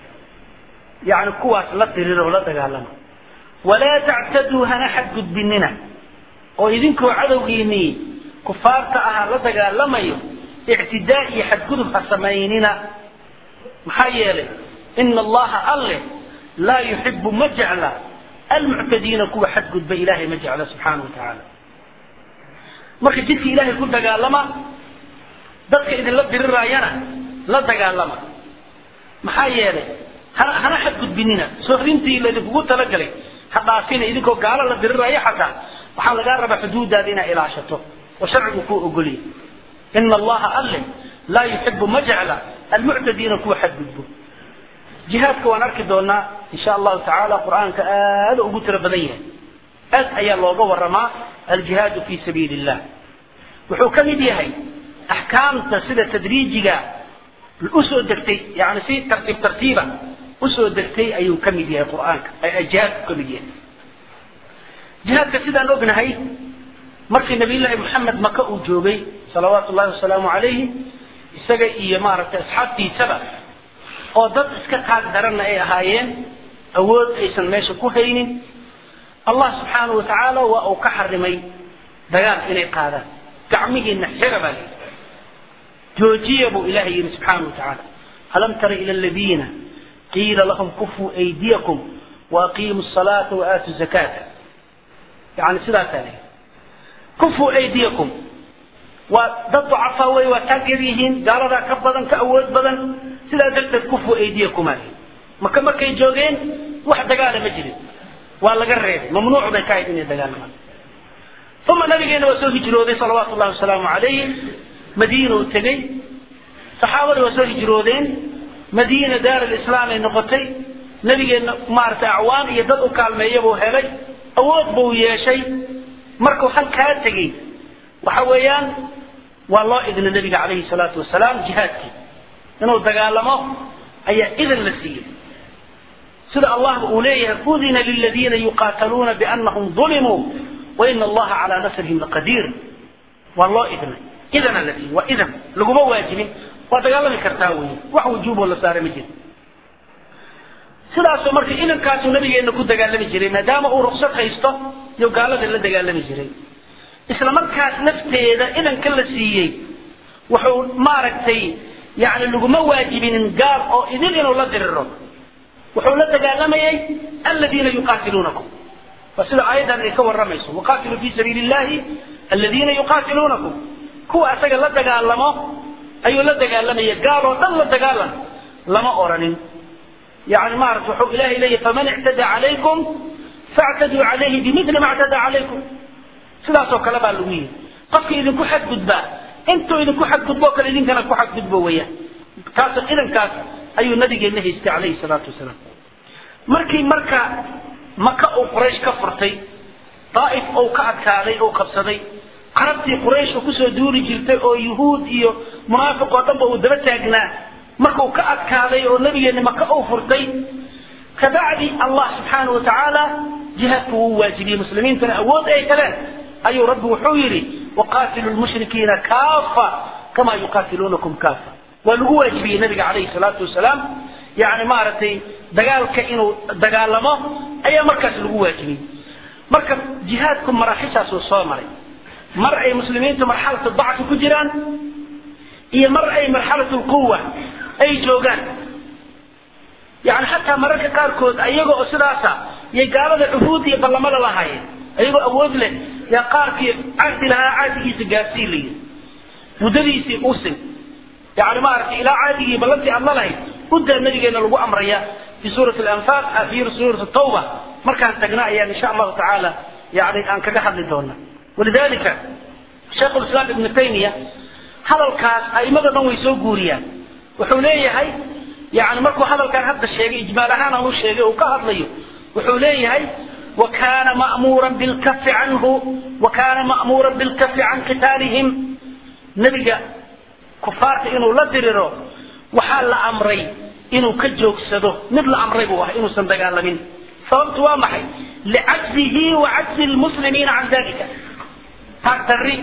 يعني كواس لدرر لدقالما ولا تعتدوا هنحد قد بننا وإذنكو عدويني كفارت أها لدقالما ictidaa iyo xadgudub ha samaynina maxaa yeelay ina allaha alle laa yuxibu ma jecla almuctadiina kuwa xadgudba ilahay ma jecla subxaana wa tacaala marka jidka ilahay ku dagaalama dadka idinla diriraayana la dagaalama maxaa yeelay hana hana xadgudbinina sohrintii laydinkugu talagalay ha dhaafina idinkoo gaalo la diriraayo xataa waxaa lagaa rabaa xuduudaada inaa ilaashato oo sharcigu kuu ogolya إن الله أله لا يحب مجعل المعتدين كوا حدبه جهادك ونرك دونا إن شاء الله تعالى قرآن كآل أبتر بديه أد أي الله ورما الجهاد في سبيل الله وحكم بيهي أحكام تسيد تدريجك الأسوء الدكتي يعني في ترتيب ترتيبا أسوء الدكتي أي كم بيهي القرآن أي الجهاد كم بيهي جهاد كسيدا نوبنا هاي markii nabiyullaahi maxamed maka uu joogay salawaatu ullahi wasalaamu calayhi isaga iyo maaragtay asxaabtiisaba oo dad iska taag daranna ay ahaayeen awood aysan meesha ku haynin allah subxaanahu watacaala waa uu ka xarimay dagaal inay qaadaan gacmihiina xira baa layidhi joojiya buu ilahay yidhi subxaanahu watacaala alam tara ila aladiina qiila lahum kufuu aydiyakum waaqiimu salaata waaatu zakaata yani sidaasaa layidhi kufuu aydiyakum waa dad ducafaa wey waa taag yar yihiin gaaladaa ka badan ka awood badan sidaa darteed kufuu aydiyakum ali maka markay joogeen wax dagaala ma jirin waa laga reebay mamnuuc bay ka ahayd inay dagaalamaan uma nabigeena waa soo hijrooday salawaatu llahi wasalaamu calayhi madiinuu tegey saxaabadii waa soo hijroodeen madiina daar alislaam ay noqotay nabigeenna maaragtay acwaan iyo dad u kaalmeeya buu helay awood buu yeeshay markuu halkaa tegey waxa weeyaan waa loo idna nabiga calayhi salaatu wasalaam jihaadkii inuu dagaalamo ayaa idan la siiyey sida allah uu leeyahay udina liladiina yuqaataluuna bianahum ulimuu waina allaha calaa nasrihim laqadiir waa loo idnay idana la siiyey waa idan laguma waajibin waa dagaalami kartaa wey wax wujuuboo la saara ma jiro sidaasoo marka idankaasuu nabigeena ku dagaalami jiray maadaama uu ruksad haysto iyo gaalada la dagaalami jiray isla markaas lafteeda idanka la siiyey wuxuu maaragtay yani laguma waajibinin gaal oo idin inuu la diriro wuxuu la dagaalamayay aladiina yuqaatiluunakum waa sida aayaddan ay ka waramayso waqaatiluu fi sabiili illahi aladiina yuqaatiluunakum kuwa asaga la dagaalamo ayuu la dagaalamaya gaal oo dhan la dagaalan lama oranin يعني ما أعرف وحو إله إليه فمن اعتدى عليكم فاعتدوا عليه بمثل ما اعتدى عليكم سلاسو كلام اللوية قفك إذن كو حد قدبا انتو إذن كو حد قدبا وكال إذن كان كو حد قدبا ويا كاس إذن كاس أي النبي النهي استي عليه الصلاة والسلام مركي مركا مكة أو قريش كفرتي طائف أو كأكالي أو قبصدي قربتي قريش وكسو دوري جلتي أو يهود إيو منافق وطبع ودبتاقنا markuu ka adkaaday oo nabigeenna maka uu furtay kabacdi allah subxaana wa tacaala jihaadku wuu waajibiyey muslimiintana awood ay heleen ayuu rabbi wuxuu yidhi waqaatilu lmushrikiina kaafa kama yuqaatiluunakum kaafa waa lagu waajibiyey nabiga calayhi salaatu wasalaam yani maaragtay dagaalka inuu dagaalamo ayaa markaas lagu waajibiyey marka jihaadku maraaxishaasuu soo maray mar ay muslimiintu marxalatu dacfi ku jiraan iyo mar ay marxalatu lquwa ay joogaan yani xataa mararka qaarkood ayaga oo sidaasa yay gaalada cuhuud iyo ballamada lahaayeen ayagoo awood leh yaa qaarkii cahdi lahaa cahdigiisa gaarsii layi muddadiisii usin yani maaragtay ilaa cahdigii ballantii aad la lahayd uddaa nabigeena lagu amraya fi suurati lanfaal fi suurati tawba markaan tagna ayaan insha allahu tacaala yani aan kaga hadli doona walidalika sheikh lislaam ibnu taymiya hadalkaas aimada dhan way soo guuriyaan wuxuu leeyahay yani markuu hadalkan hadda sheegay ijmaal ahaan aan u sheegay uu ka hadlayo wuxuu leeyahay وكان مأمورا بالكف عنه وكان مأمورا بالكف عن قتالهم نبي كفارت إنه لا درره وحال أمري إنه كجوك سدو مثل أمري بوه إنه سندقال من صوبت وامحي لعجزه وعجز المسلمين عن ذلك تاكتري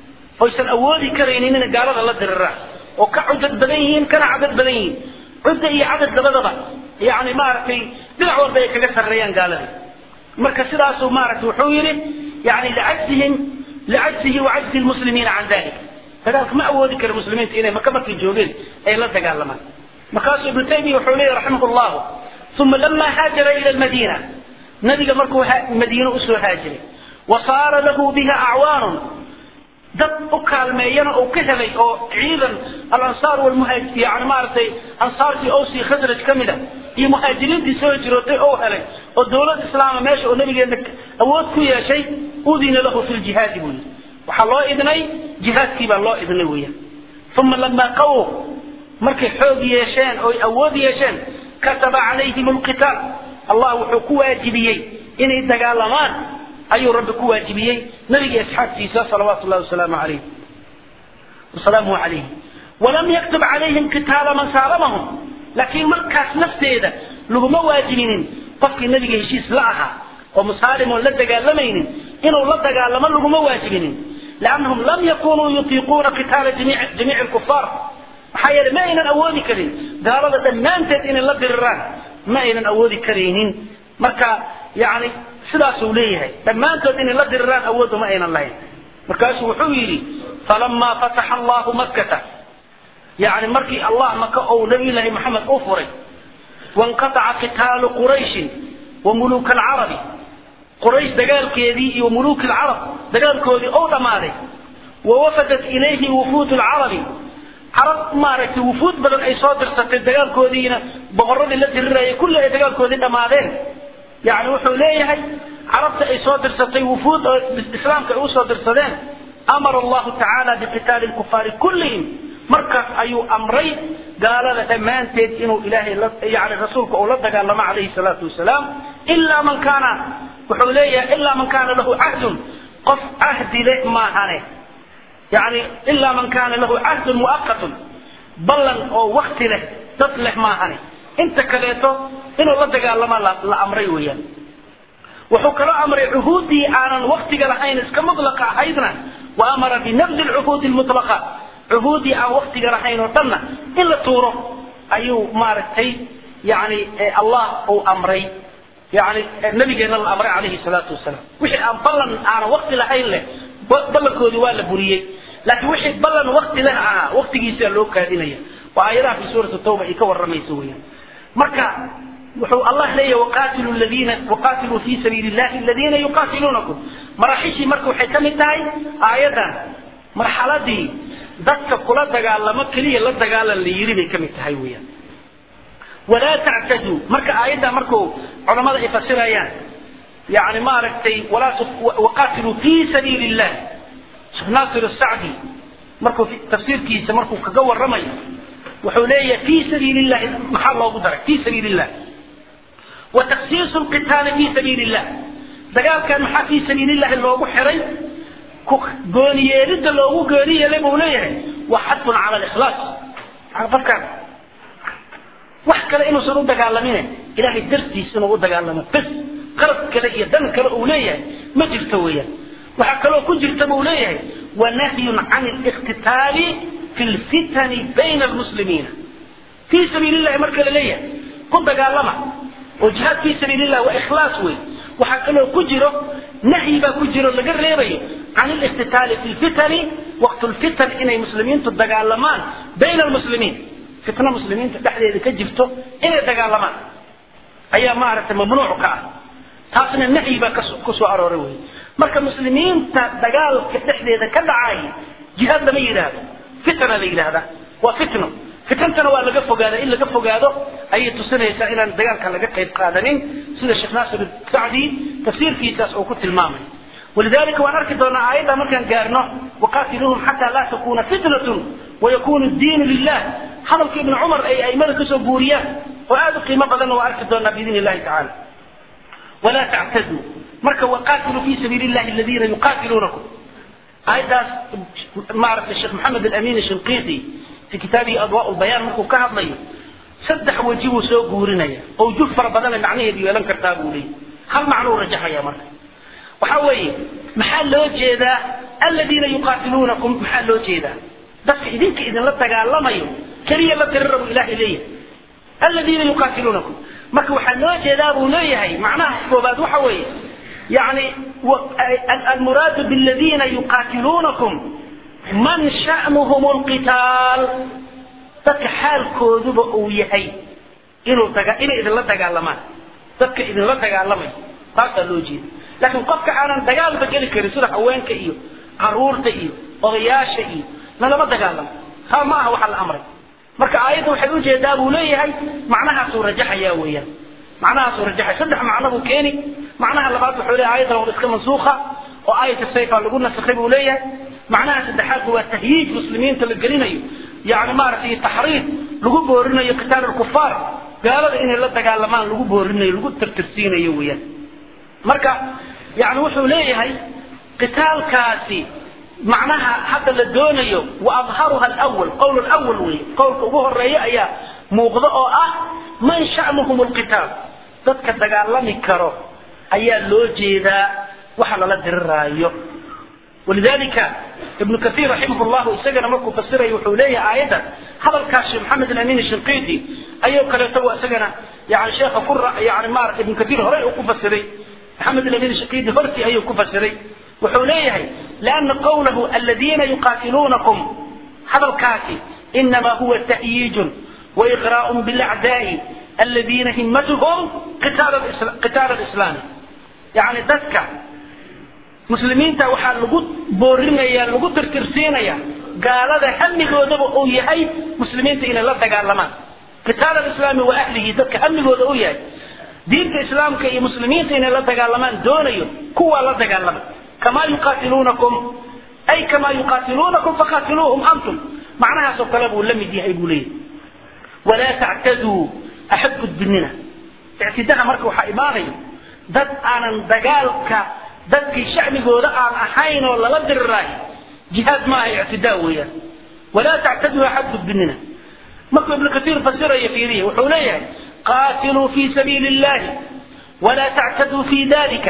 ويسن أولي كرينين إن قال الله درره وكعدد بدنيين كان عدد بدنيين عدة إيه عدد لبضبة يعني ما رأتي بالعور بيك كسر ريان قال لي marka sidaasuu maaragtay wuxuu yidhi yani licajzihim licajzihi wacajzi lmuslimiina can dalik dagaalka ma awoodi kara muslimiinta inay maka markay joogeen ay la dagaalamaan markaasuu ibnu taymiya wuxuu leeyahy raximah llahu uma lama haajara ila lmadiina nabiga markuu madiine usoo haajiray wa saara lahu biha acwaanun dad u kaalmeeyana uu ka helay oo ciidan alansaar walmuhaaj yani maaragtay ansaartii owsi khasraj ka mid a iyo muhaajiriintii soo hijirootay oo helay oo dowlad islaama meesha oo nabigeena awood ku yeeshay udina lahu fi ljihaadi buu yidhi waxaa loo idnay jihaadkii baa loo idnay weeyaan uma lamaa qawow markay xoog yeesheen oo awood yeesheen kataba calayhim alqitaal allah wuxuu ku waajibiyey inay dagaalamaan ayuu rabbi ku waajibiyey nabiga asxaabtiisa salawaatu llahi wasalaamu alayh wasalaamuhu calayhi walam yaktub calayhim kitaaba man saalamahum laakiin markaas nafteeda laguma waajibinin qofkii nabiga heshiis la ahaa oo musaalim oon la dagaalamaynin inuu la dagaalamo laguma waajibinin liannahum lam yakunuu yutiiquuna qitaala jamiici lkufaar maxaa yeelay ma aynan awoodi karin gaalada dhammaanteed inay la diriraan ma aynan awoodi karaynin marka yani sidaasuu leeyahay dhammaantood inay la diriraan awoodda ma aynan lahayn markaasuu wuxuu yidhi falamaa fataxa allahu makkata yani markii allah maka ou nabiyullaahi maxamed u furay wanqataca qitaalu qurayshin wa muluuka alcarabi quraysh dagaalkeedii iyo muluuki alcarab dagaalkoodii ou dhammaaday wa wafadat ilayhi wufuud alcarabi carab maaragtay wufuud badan ay soo dirsatay dagaalkoodiina boqoradii la dirirayay kulli ay dagaalkoodii dhammaadeen yani wuxuu leeyahay carabta ay soo dirsatay wufuud oo islaamka ay usoo dirsadeen amara allahu tacaala biqitaali lkufaari kullihim markaas ayuu amray gaalada dhammaanteed inuu ilaahay yani rasuulka uu la dagaalamo calayhi salaatu wasalaam ilaa man kaana wuxuu leeyahay ilaa man kaana lahu cahdun qof cahdi leh maahane yani ilaa man kaana lahu cahdun muaqatun ballan oo wakti leh dad leh maahane inta kaleeto inuu la dagaalamo la amray weeyaan wuxuu kaloo amray cuhuuddii aanan waktiga lahayn iska mutlaqa ahaydna wa amara binabdi lcuhuudi lmutlaqa cuhuuddii aan waktiga lahayn oo dhanna in la tuuro ayuu maaragtay yani allah uu amray yani nabigeena la amray calayhi salaatu wasalaam wixii aan ballan aanan wakti lahayn leh ballankoodii waa la buriyey laakiin wixii ballan wakti leh ahaa waktigiisaa loo kaadinaya waa aayadaha fi suurati tawba ay ka waramayso weeyaan marka wuxuu allah leeyahay waqaatilu ladiina waqaatiluu fi sabiili llahi aladiina yuqaatiluunakum maraaxishii marka waxay ka mid tahay aayadan marxaladii dadka kula dagaalamo keliya la dagaalan la yiri bay ka mid tahay weeyaan walaa tactaduu marka aayadda markuu culamada ay fasirayaan yani maaragtay walaa waqaatiluu fi sabiili illah sheekh naasir asacdi markuu tafsiirkiisa markuu kaga waramayo wuxuu leeyahay fi sabiili llahi maxaa loogu daray fi sabiili illah wa taksiisu lqitaali fi sabiili illah dagaalkan maxaa fi sabiili llahi loogu xiray gooniyeelidda loogu gooni yeelay buu leeyahay waa xadfun cala likhlaas qofkan wax kale inuusan u dagaalamin ilahay dartiis inuu u dagaalamo bes qalab kale iyo dan kale uu leeyahay ma jirto weeyaan waxaa kaloo ku jirta buu leeyahay wanahyun can اliqtitaali fi lfitani bayna almuslimiina fii sabiili llahi marka la leeyahay ku dagaalama oo jihaad fii sabiili llah waa ikhlaas wey waxaa kaloo ku jiro nahyi baa ku jiro laga reebayo can اliqtitaali fi lfitani waqt lfitan inay muslimiintu dagaalamaan bayna almuslimiin fitna muslimiinta dhexdeeda ka jirto inay dagaalamaan ayaa maaragtay mamnuuc ka ah taasna nahyi baa ku soo arooray wey marka muslimiinta dagaalka dhexdeeda ka dhacay jihaad lama yidhaahdo fitna la yidhaahda waa fitno fitantana waa laga fogaada in laga fogaado ayay tusinaysaa inaan dagaalka laga qayb qaadanin sida sheekh naasir sacdi tafsiirkiisaas uu ku tilmaamay ولذلك وأنا أركض أن آية ما كان قارنه وقاتلوهم حتى لا تكون فتنة ويكون الدين لله هذا ابن عمر أي أي ملك سبوريا وهذا قيمة بدن وأركض أن بإذن الله تعالى ولا تعتدوا مركا وقاتلوا في سبيل الله الذين يقاتلونكم آية ما أعرف الشيخ محمد الأمين الشنقيطي في كتابه أضواء البيان مركو كهض لي سدح وجهه سو قورنيا أو جفر بدل معنيه دي ولم كرتابوا لي هل معنى رجح يا مركا waxaa weeye maxaa loo jeedaa aladiina yuqaatiluunakum maxaa loo jeedaa dadka idinka idinla dagaalamayo keliya la dirirabu ilahay leeyahay aladiina yuqaatiluunakum marka waxaa loo jeedaa buu leeyahay macnaha koobaad waxa weeye yani almuraadu biladiina yuqaatiluunakum man sha'nuhum lqitaal dadka xaalkooduba uu yahay inuu inay idinla dagaalamaan dadka idinla dagaalamayo taasaa loo jeeda laakiin qofka aanan dagaalba geli karin sida haweenka iyo caruurta iyo odayaasha iyo nalama dagaalamo taa ma aha waxaa la amray marka aayadda waxay ujeedaa buu leeyahay macnahaasuu rajaxaya weeyaan macnahaasuu rajaxaya saddex macno buu keeni macnaha labaad wuxuu leeyahay aayaddan waa iska mansuuqa oo aayat sayfa lagu nasakhay buu leeyahay macnaha saddexaadku waa tahyiij muslimiinta la gelinayo yani maaragtay taxriid lagu boorinayo qitaal alkufaar gaalada inay la dagaalamaan lagu boorinayo lagu tirtirsiinayo weeyaan marka yani wuxuu leeyahay qitaalkaasi macnaha hadda la doonayo wa adharuha alawal qowl lawal wey qowlka ugu horeeya ayaa muuqda oo ah man sha'nuhum lqitaal dadka dagaalami karo ayaa loo jeedaa waxa lala diriraayo walidalika ibnu kahiir raximah llahu isagana markuu fasirayo wuxuu leeyahay aayadda hadalkaas sheekh maxamed alamin shinqiiti ayuu kaleeto isagana yani sheekha ku yani maarata ibnu kahiir horey uu ku fasiray محمد الأمين الشقيقي فرسي أيه كفسري وحوليه لأن قوله الذين يقاتلونكم هذا الكافي إنما هو تأييج وإغراء بالأعداء الذين همتهم قتال الإسلام, قتال الإسلام يعني ذكر مسلمين تا waxaa lagu boorinaya lagu tirtirsiinaya gaalada hamigooda uu yahay muslimiinta inay la dagaalamaan qitaal alislaami wa ahlihi dadka hamigooda uu yahay diinta islaamka iyo muslimiinta inay la dagaalamaan doonayo kuwaa la dagaalama kamaa yuqaatiluunakum ay kamaa yuqaatiluunakum faqaatiluuhum antum macnahaasoo kale buu la mid yahay buu leeyahy walaa tactaduu axad gudbinina ictidaha marka waxaa imaanaya dad aanan dagaalka dadkii shacbigooda aan ahayn oo lala diriraayo jihaad maaha ictidaa weeyaan walaa tactaduu axad gudbinina markuu ibnu katiir fasiraya fiiriya wuxuu leeyahay قاتلوا في سبيل الله ولا تعتدوا في ذلك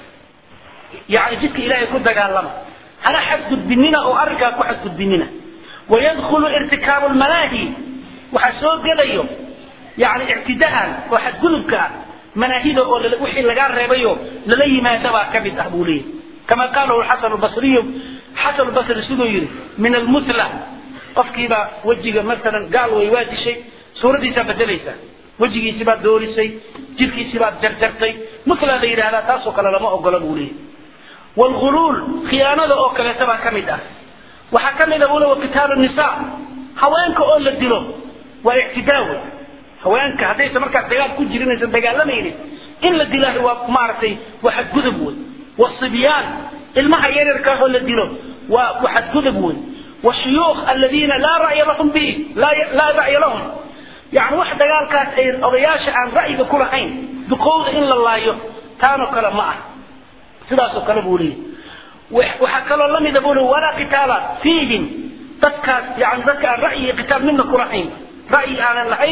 يعني جدك إلهي كنت قال لما أنا حد بننا أو أركا كحد بننا ويدخل ارتكاب المناهي وحسوق قليو يعني اعتداء وحد قلبك مناهيده وحي لقار ريبيو للي ما تبع كبد أبوليه كما قاله الحسن البصري حسن البصري سنو يري من المثلى قفكي وجهه مثلا قال ويوادي شيء سورة دي بدليسا wejigiisi baad doorisay jirkiisi baad jarjartay muslaa la yidhahdaa taasoo kale lama ogola buu leeyahy wlghuluul khiyaanada oo kaleeta baa ka mid ah waxaa ka mid a buu le qitaalu nisa haweenka oo la dilo waa ictidaa wey haweenka haddaysan markaas dagaal ku jirin aysan dagaalamaynin in la dilaahi waa maaragtay waa xadgudub wey wasibyaan ilmaha yaryarka oo la dilo waa waa xadgudub wey washuyuukh aladiina laa ra'ya lahum bihi laa ra'ya lahum يعني واحد قال كاس اي اضياش عن رأيك كل حين بقول ان الله لايو تانو كلا معه سداسو كلا بولي وحكى الله لم يقولوا ولا قتال فيهم تذكر يعني ذكر رأي قتال منا كل حين رأي عن الحين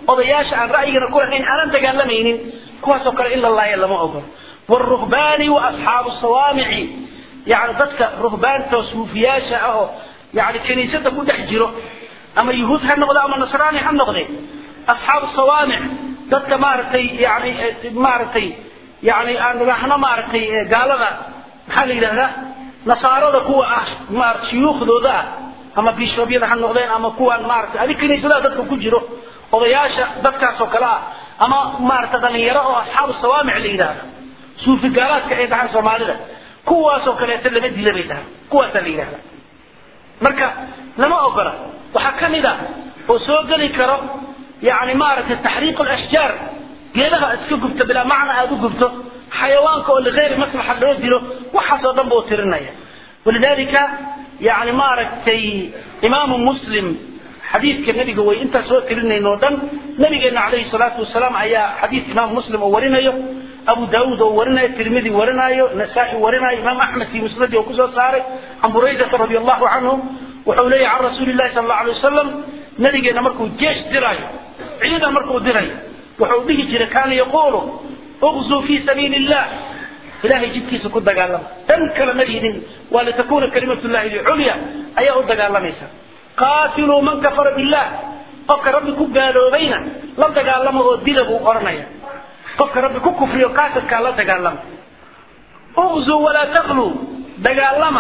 odayaasha aan ra'yigana ku lahayn aanan dagaalamaynin kuwaasoo kale in la laaya lama ogolo wاruhbaani waasxaabu sawaamici yani dadka ruhbaanta suufiyaasha ah oo yani kiniisada ku dhex jiro ama yuhuud ha noqde ama nasraani ha noqde asxaabu sawaamic dadka maaragtay yani maaragtay yani aan idhaahno maaragtay gaalada maxaa la yidhahdaa nasaarada kuwa ah maarata shuyuukhdooda ah ama bishoobyada ha noqdeen ama kuwaan maaragtay adig kiniisadaha dadka ku jiro odayaasha dadkaas oo kale ah ama maarata dhalinyaro oo asxaabu sawaamic la yidhahda suufi gaalaadka ay dhahaan soomaalida kuwaasoo kaleeto lama dila bay dhahaan kuwaasaa la yidhahda marka lama ogola waxaa ka mid a oo soo geli karo yani maaragtay taxriiq lashjaar geedaha aad iska gubto bilaa macna aada u gubto xayawaanka oo ligayri maslaxa loo dilo waxaasoo dhan buu tirinaya walidalika yani maaragtay imaamu muslim xadiidka nabiga way intaa soo tirinayno o dhan nabigeena calayhi salaatu wasalaam ayaa xadiidka imaamu muslim oo warinayo abu daauud oo warinayo tirmidi warinayo nasaa-i warinayo imaam axmed fi musnadi oo kusoo saaray can buraydata radi allahu canhu wuxuu leeyahy can rasuuli lahi sal alla alay wasalam nabigeena markuu jeesh diraayo ciidan markuu dirayo wuxuu dhihi jiray kaana yaquulu uqzuu fi sabiili illah ilahay jidkiisa ku dagaalama dan kale ma yidhin waa litakuna kalimat llahi liculya ayaa u dagaalamaysa qaatiluu man kafara billah qofka rabbi ku gaaloobayna la dagaalama oo dila buu odhanaya qofka rabbi ku kufriyo kaafirkaa la dagaalama uqzuu walaa taqluu dagaalama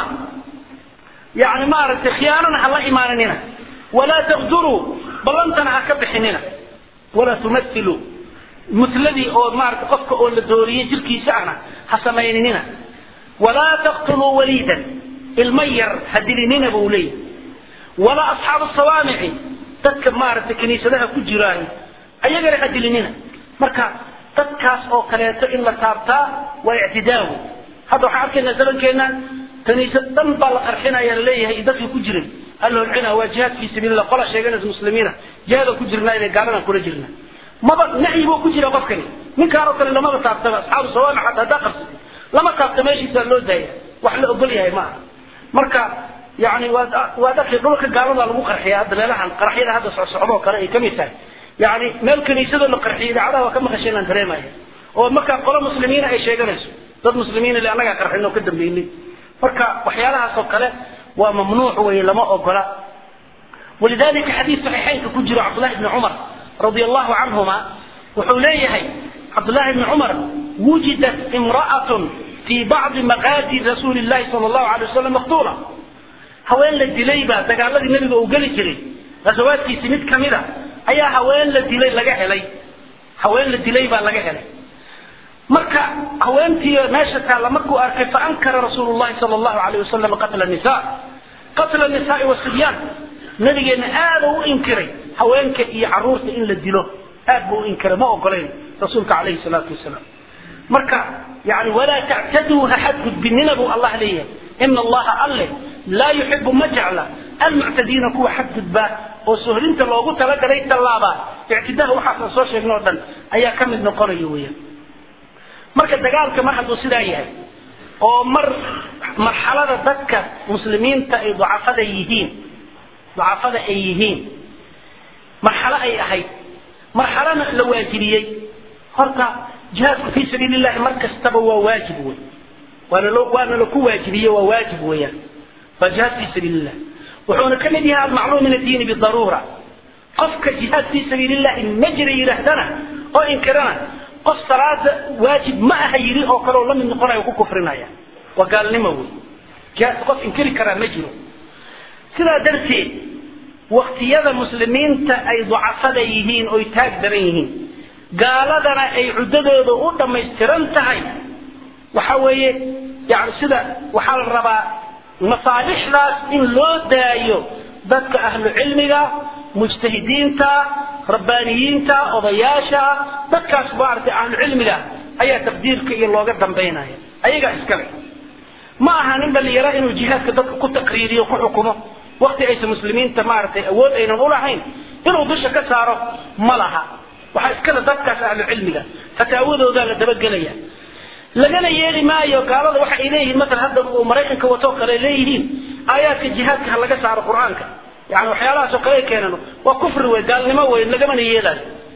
yani maaragtay khiyaanana ha la imaaninina walaa taqduruu ballantana ha ka bixinina walaa tumathiluu mutladii oo maarata qofka oo la dooriyey jirkiisa ahna ha samayninina walaa taqtuluu waliidan ilma yar ha dilinina buu leeyahy walaa asxaabu sawaamici dadka maaragtay kiniisadaha ku jiraayo ayagana ha dilinina marka dadkaas oo kaleeto in la taabtaa waa ictidaawo hadda waxaan arkaynaa zamankeena kaniisad dhan baa la qarxinaya laleeyahay dadkii ku jiray alla holcina waa jihaad fi sabiilillah qola sheeganaysa muslimiina jihaadaan ku jirnaa inay gaaladan kula jirna maba nacyi buu ku jira qofkani ninkaan oo kale lamaba taabtaba asxaabu sawaamic xataa haddaa qabsatay lama taabta meeshiisaa loo daaya wax la ogol yahay ma aha marka yani waad waad arkay dhulka gaalada lagu qarxiya hadda meelahan qaraxyada hadda socsocdoo kale ay kamid tahay yani meel kaniisadoo la qarxiyay idaacadaha waa ka maqashay inaan dareemaya oo markaa qolo muslimiina ay sheeganayso dad muslimiina le annagaa qarxin oo ka dambeynay marka waxyaalahaas oo kale waa mamnuuc wey lama ogola walidalika xadiis saxiixeynka ku jiro cabdullahi ibni cumar radi allahu canhuma wuxuu leeyahay cabdullahi ibni cumar wujidat imra'atun fi bacdi maqaadi rasuuli llahi sala allahu alay wasalam maqtuula haween la dilay baa dagaaladii nabiga uu geli jiray ghasawaadkiisi mid kamid a ayaa haween la dilay laga helay haween la dilay baa laga helay marka haweentii meesha taalla markuu arkay faankara rasuulu llahi sala allahu alayh wasalam qatla nisa qatla nisaai wasibyaan nabigeena aada u inkiray haweenka iyo caruurta in la dilo aad buu u inkiray ma ogolayn rasuulka calayhi salaatu wasalaam marka yani walaa tactaduu ha xadgudbinina buu allah leeyahay ina allaha alle laa yuxibu ma jecla almuctadiina kuwa xadgudbaa oo sohrinta loogu talagalay tallaabaa ictidaha waxaasaan soo sheegna o dhan ayaa ka mid noqonaya weeyaan marka dagaalka mar hadduu sidaa yahay oo mar marxalada dadka muslimiinta ay ducafada yihiin ducafada ay yihiin marxalo ay ahayd marxalona la waajibiyey horta jihaadku fii sabiili llahi mar kastaba waa waajib wey waana lo waana laku waajibiye waa waajib weeyaan waa jihaad fii sabiili llah wuxuuna ka mid yahay almacluum min addiini bidaruura qofka jihaad fii sabiili llahi ma jira yidhaahdana oo inkirana qof salaada waajib ma aha yidhi oo kale oo la mid noqonaya ku kufrinaya waa gaalnimo wey jihaadka qof inkiri karaa ma jiro sidaa darteed waktiyada muslimiinta ay ducafada yihiin oy taag daran yihiin gaaladana ay cuddadooda u dhammaystiran tahay waxa weeye yani sida waxaa la rabaa masaalixdaas in loo daayo dadka ahlu cilmiga mujtahidiinta rabbaaniyiinta odayaasha dadkaas maaragtay ahlu cilmiga ayaa taqdiirka iyo looga dambaynaya ayagaa iskale ma aha nin dhalinyaro inuu jihaadka dadka ku taqriiriyo ku xukumo wakti aysan muslimiinta maaragtay awood aynan ulahayn inuu dusha ka saaro ma laha waxaa iskale dadkaas ahlu cilmiga fataawadoodaa la dabagelaya lagana yeeli maayo gaalada waxa ay leeyihiin maala hadda uu maraykanka watoo kale leeyihiin aayaadka jihaadka ha laga saaro qur-aanka yani waxyaalahaasoo kale ay keenan waa kufri wey gaalnimo wey lagamana yeelaayo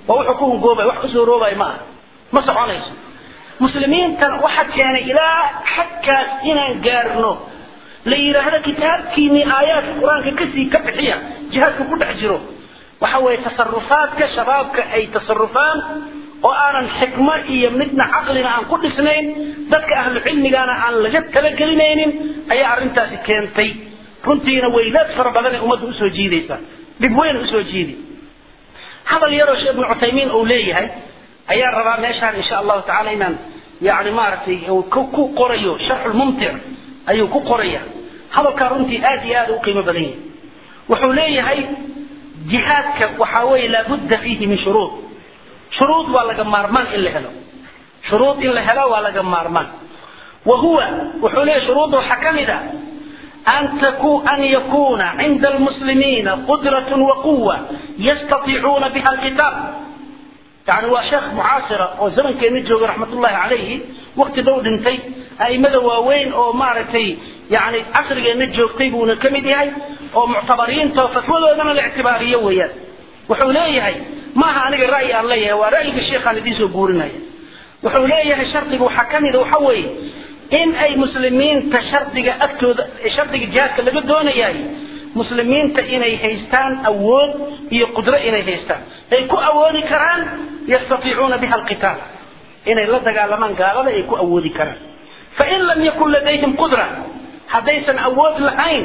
waa wuxuu ku hungoobay wax kusoo roobay ma aha ma soconayso muslimiintan waxa keenay ilaa xagkaas inaan gaarno la yidhaahdo kitaabkiini aayaadka qur-aanka kasii ka bixiya jihaadku ku dhex jiro waxa weeye tasarufaadka shabaabka ay tasarufaan oo aanan xikmo iyo midna caqlina aan ku dhisnayn dadka ahlu cilmigana aan laga talagelinaynin ayaa arrintaasi keentay runtiina weylaad fara badan ee ummadda usoo jiidaysa dhib weyn usoo jiidi hadal yaroo sheekh ibnu cuthaymiin uu leeyahay ayaan rabaa meeshaan insha allahu tacala inaan yani maaragtay ku qorayo sharxulmumtic ayuu ku qoraya hadalkaa runtii aad iyo aad u qiimo badan yahay wuxuu leeyahay jihaadka waxaa weeye laabudda fiihi min shuruud shuruud waa laga maarmaan in la helo shuruud in la helo waa laga maarmaan wa huwa wuxuu leeyahay shuruudda waxaa ka mid a أن, تكو أن يكون عند المسلمين قدرة وقوة يستطيعون بها القتال يعني هو شيخ معاصرة وزمن كان يجوغ رحمة الله عليه وقت دو دنتي أي مدى واوين أو معرتي يعني عصر كان يجوغ طيبون كمدي هاي أو معتبرين فتوى ذنا الاعتبارية ويا وحوليه هاي ما أنا رأي الله ورأي الشيخ أنا دي سوبورنا وحوليه شرطي وحكمي ذو حوي in ay muslimiinta shardiga agtooda shardiga jihaadka laga doonayaay muslimiinta inay haystaan awood iyo qudro inay haystaan ay ku awoodi karaan yastatiicuuna biha alqitaal inay la dagaalamaan gaalada ay ku awoodi karaan fain lam yakun ladayhim qudra haddaysan awood lahayn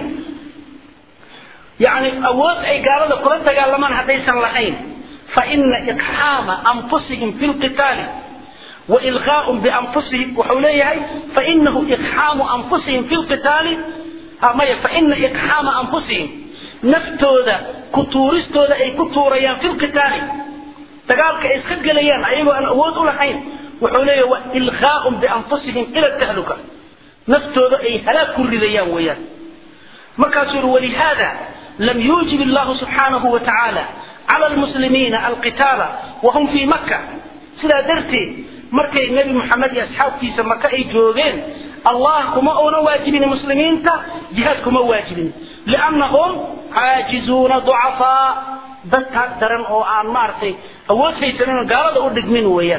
yani awood ay gaalada kula dagaalamaan haddaysan lahayn faina iqxaama anfusihim fi lqitaali وإلغاء بأنفسهم وحوليه فإنه إقحام أنفسهم في القتال فإن إقحام أنفسهم نفتوذا كتورستوذا أي كتوريان في القتال تقالك إسخد قليان أيضا أن أود لحين وحوليه وإلغاء بأنفسهم إلى التهلكة نفتوذا أي هلاك الرذيان ويان مكاسر ولهذا لم يوجب الله سبحانه وتعالى على المسلمين القتال وهم في مكة سلا درتي markay nebi maxamed iyo asxaabtiisa maka ay joogeen allah kuma una waajibin muslimiinta jihaad kuma waajibin liannahum caajizuuna ducafaa dad taag daran oo aan maaragtay awood haysanin gaalada u dhigmin weeyaan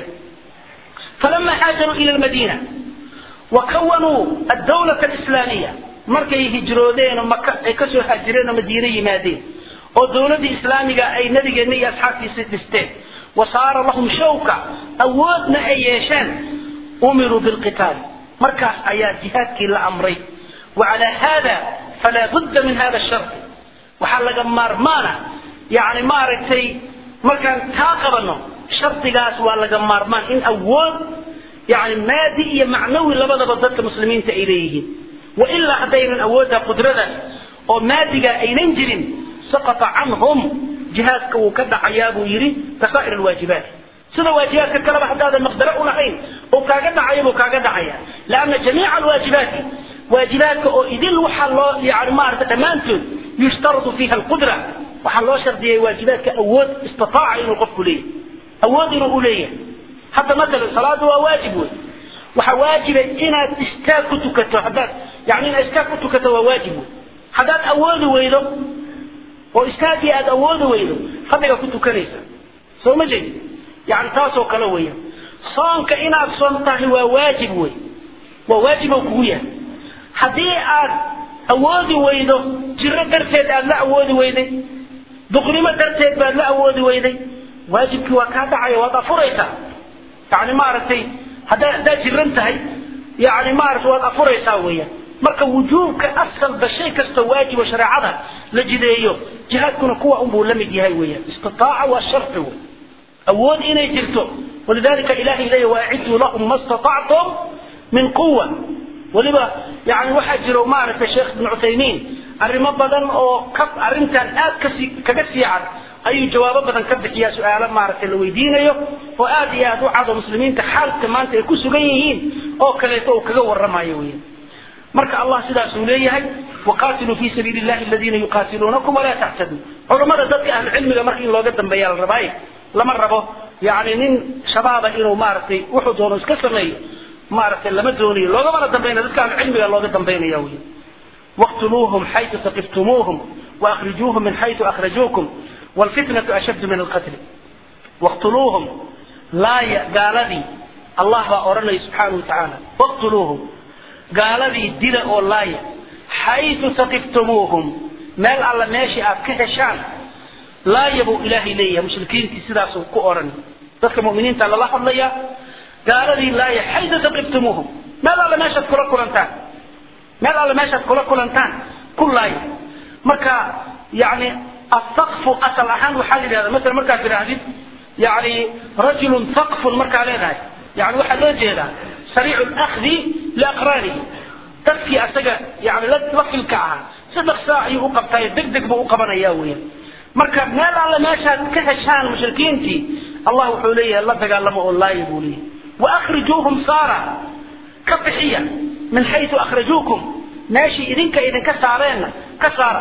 falama haajaruu ila lmadiina wa kawanuu addawlata alislaamiya markay hijroodeen oo maka ay kasoo haajireen oo madiine yimaadeen oo dowladdii islaamiga ay nabigeenna iyo asxaabtiisa dhisteen وصار لهم شوكة أودنا أيشان أمروا بالقتال مركز آيات جهاد كلا أمري وعلى هذا فلا بد من هذا الشرط وحلق مارمانا يعني مارتي مركان تاقبنا شرط قاس ولا مارمان إن أول يعني مادي معنوي لبدا بدلت المسلمين تإليه وإلا هدينا أودها قدرة ومادي أين جرين سقط عنهم jihaadka uu ka dhacayaa buu yidhi kasaa'ir alwaajibaat sida waajibaadka kaleba haddaadan maqdaro u lahayn oo kaaga dhacaya buu kaaga dhacaya lanna jamiica alwaajibaati waajibaadka oo idil waxaa loo yani maarata dhammaantood yushtaradu fiiha alqudra waxaa loo shardiyay waajibaadka awood istataaca inuu qofku leeyahay awood inuu u leeyahay hadda matalan salaadu waa waajib wey waxa waajiba inaad istaag ku tukato haddaad yani inaad istaag ku tukato waa waajib wey haddaad awoodi weydo oo istaagii aada awoodi weydo fadhiga ku tukanaysa soo ma jeedi yani taasoo kale weya soonka inaad soon tahay waa waajib wey waa waajibo kugu yahay haddii aad awoodi weydo jiro darteed aad la awoodi weyday duqnimo darteed baad la awoodi weyday waajibkii waa kaa dhacaya waad afuraysaa yani maaragtay haddaa haddaad jiran tahay yani maaragtay waad afuraysaa weeyaan marka wujuubka asalba shay kastoo waajibo shareecada la jideeyo jihaadkuna kuwa unbuu la mid yahay weeyaan istitaaca waa sharci wey awood inay jirto walidalika ilahay leeyahy waaciduu lahum ma statactum min quwa weliba yani waxaa jiro maaragtay sheekh ibn cuthaymiin arrimo badan oo ka arrintan aad kasi kaga sii cad ayuu jawaabo badan ka bixiyaa su-aalo maaragtay la weydiinayo oo aad iyo aad u cado muslimiinta xaalka maanta ay ku sugan yihiin oo kaleeto uu kaga waramayo weyan marka allah sidaasuu leeyahay waqatiluu fi sabiili llahi aladiina yuqatiluunakum walaa tactaduu culammada dadka ahlu cilmiga marka in looga dambeeya la rabaaye lama rabo yani nin shabaaba inuu maaragtay wuxuu doono iska sameeyo maaragtay lama doonayo loogamana dambayna dadka ahlu cilmiga looga dambaynaya wey waqtuluuhum xaytu saqiftumuuhum waakrijuuhum min xaytu akhrajuukum wlfitnatu ashaddu min alqatli waqtuluuhum laaya gaaladii allah baa odhanaya subxaanahu watacaala waqtuluuhum gaaladii dila oo laaya xaytu taqiftumuuhum meel alla meeshii aad ka heshaan laaya buu ilaahay leeyahay mushrikiintii sidaasuu ku odhan dadka mu'miniinta lala hadlaya gaaladii laaya xaytu taqiftumuuhum meel alle meeshaad kula kulantaan meel alle meeshaad kula kulantaan ku laaya marka yani asaqfu asal ahaan waxaa la yidhahda masala markaad tidhaahdid yani rajulun saqfun markaa leedahay yani waxaa loo jeedaa sariicu lakdi liaqraanihi dadkii asaga yani la filka ahaa si dhaqsaa ayuu u qabtaayo deg deg buu u qabanaya weya marka meel alle meeshaad ka heshaan mushrikiintii allah wuxuu leeyahay la dagaalamo oo laaya buu leeyahay waakrijuuhum saara ka bixiya min xaytu akhrajuukum meeshii idinka idinka saareenna ka saara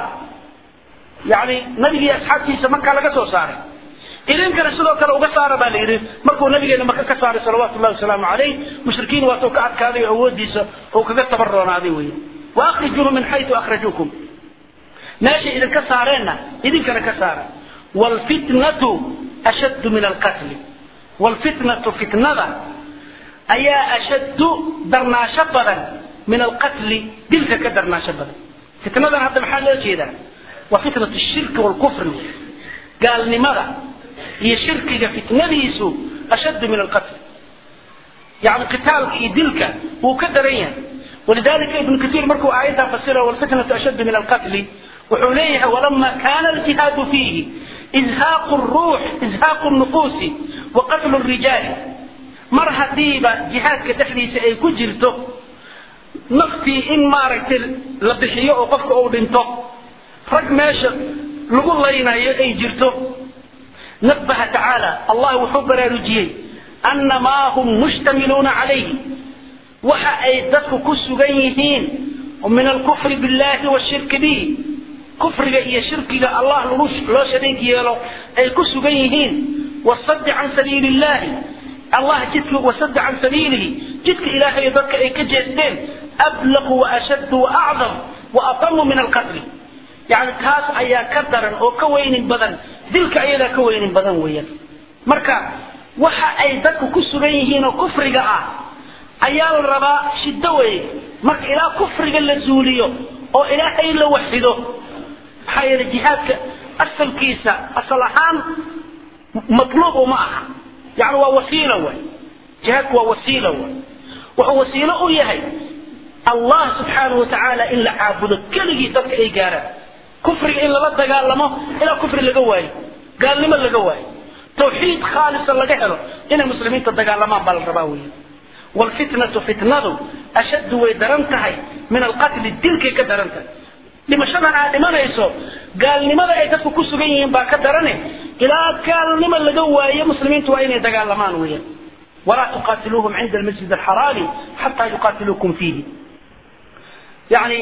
yani nabigii asxaabtiisa markaa laga soo saaray idinkana sidoo kale uga saara baa la yidhi markuu nabigeena maka ka saaray salawaatu llahi wasalaamu calayh mushrikiin waatuu ka adkaaday oo awoodiisa uu kaga tabaroonaaday wey waakrijuuhum min xaytu akhrajuukum meeshay idinka saareenna idinkana ka saara wlfitnatu ashaddu min alqatli wlfitnatu fitnada ayaa ashaddu darnaasho badan min alqatli dilka ka darnaasho badan fitnadan hadda maxaa loo jeedaa waa fitnatu shirki walkufri gaalnimada iyo shirkiga fitnadiisu ashaddu min alqatl yani qitaalka iyo dilka wuu ka daran yahay walidalika ibnu katiir markuu aayaddaa fasira walfitnatu ashaddu min alqatli wuxuu leeyahay walama kana aljihaadu fiihi izhaaqu ruux izhaaqu nufuusi wa qatlu rijaali mar hadiiba jihaadka dhexdiisa ay ku jirto naftii in maaragtay la bixiyo oo qofka uu dhinto rag meesha lagu laynayo ay jirto nabaha tacaala allah wuxuu baraarujiyey ana maa hum mushtamiluuna calayhi waxa ay dadku ku sugan yihiin min alkufri billahi washirki bihi kufriga iyo shirkiga allah lagu loo shariig yeelo ay ku sugan yihiin wasadi can sabiili illahi allah jidka wasada can sabiilihi jidka ilaahay dadka ay ka jeesteen ablaqu waashaddu waacdam waatamu min alqatli yani taas ayaa ka daran oo ka weynin badan dilka ayadaa ka weynin badan weeyaan marka waxa ay dadku ku sugan yihiin oo kufriga ah ayaa la rabaa shiddo weeye marka ilaa kufriga la zuuliyo oo ilaahay la waxido maxaa yeelay jihaadka asalkiisa asal ahaan matluub uma aha yani waa wasiila way jihaadku waa wasiila way wuxuu wasiilo u yahay allah subxaanahu watacaala in la caabudo keligii dadka ay gaaraan kufriga in lala dagaalamo ilaa kufri laga waayo gaalnimo laga waayo tawxiid khaalisa laga helo inay muslimiinta dagaalamaan baa la rabaa weya wlfitnatu fitnadu ashaddu way daran tahay min alqatli dilkay ka daran tahay dhimashadan aad dhimanayso gaalnimada ay dadku ku sugan yihiin baa ka darane ilaa gaalnimo laga waayo muslimiintu waa inay dagaalamaan weeyaan walaa tuqaatiluuhum cinda almasjid alxaraami xataa yuqaatiluukum fiihi yani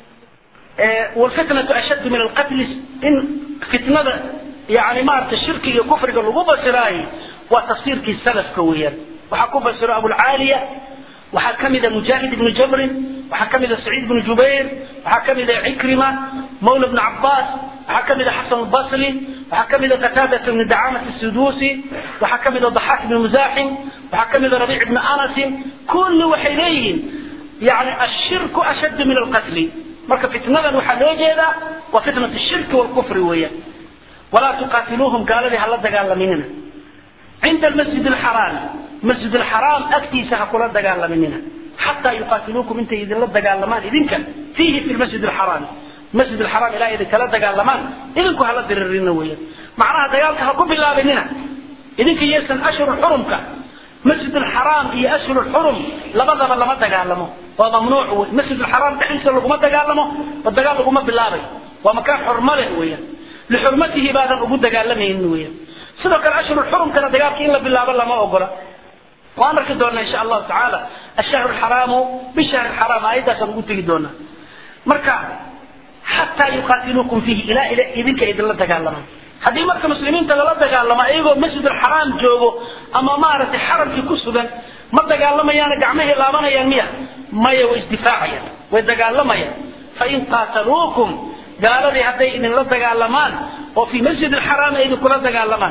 wlfitnatu ashaddu min alqatli in fitnada yani maarata shirkiga iyo kufriga lagu basiraayo waa tafsiirkii salafka weeyaan waxaa ku basiro abulcaaliya waxaa kamida mujaahid ibnu jabrin waxaa kamida saciid ibnu jubayr waxaa kamida cikrima mawla bnu cabaas waxaa kamida xasan albasri waxaa kamida qataadata bni dacamat sudusi waxaa kamida daxaak ibni musaaxim waxaa kamida rabiic ibni anasin kulli waxay leeyihiin yani ashirku ashaddu min alqatli marka fitnadan waxaa loo jeedaa waa fitnat shirki walkufri weeyaan walaa tuqaatiluuhum gaaladii hala dagaalaminina cinda almasjid alxaraami masjid alxaraam agtiisa ha kula dagaalaminina xataa yuqaatiluukum intay idinla dagaalamaan idinka fiihi fi lmasjid alxaraami masjid alxaraam ilaa idinkala dagaalamaan idinku hala diririna weeyaan macnaha dagaalka ha ku bilaabinina idinka yeesan ashhur xurumka masjid alxaraam iyo ashhur xurum labadaba lama dagaalamo waa mamnuuc wey masjid alxaraam dhexdiisa laguma dagaalamo oo dagaal laguma bilaabay waa makaan xurmo leh weeyaan lixurmatihi baadan ugu dagaalamaynin weeyaan sidoo kale ashhur xurumkana dagaalka in la bilaabo lama ogola waan arki doonaa insha allahu tacaala ashahru alxaraamu bishahri alxaraam aayaddaasaan ugu tegi doonaa marka xataa yuqaatiluukum fiihi ilaa ila idinka idinla dagaalamaan haddii marka muslimiinta lala dagaalamo iyagoo masjid alxaraam joogo ama maaragtay xaramkii ku sugan ma dagaalamayaana gacmahay laabanayaan miya maya way isdifaacayaan way dagaalamayaan fain qaataluukum gaaladii hadday idinla dagaalamaan oo fii masjid alxaraam ay idinkula dagaalamaan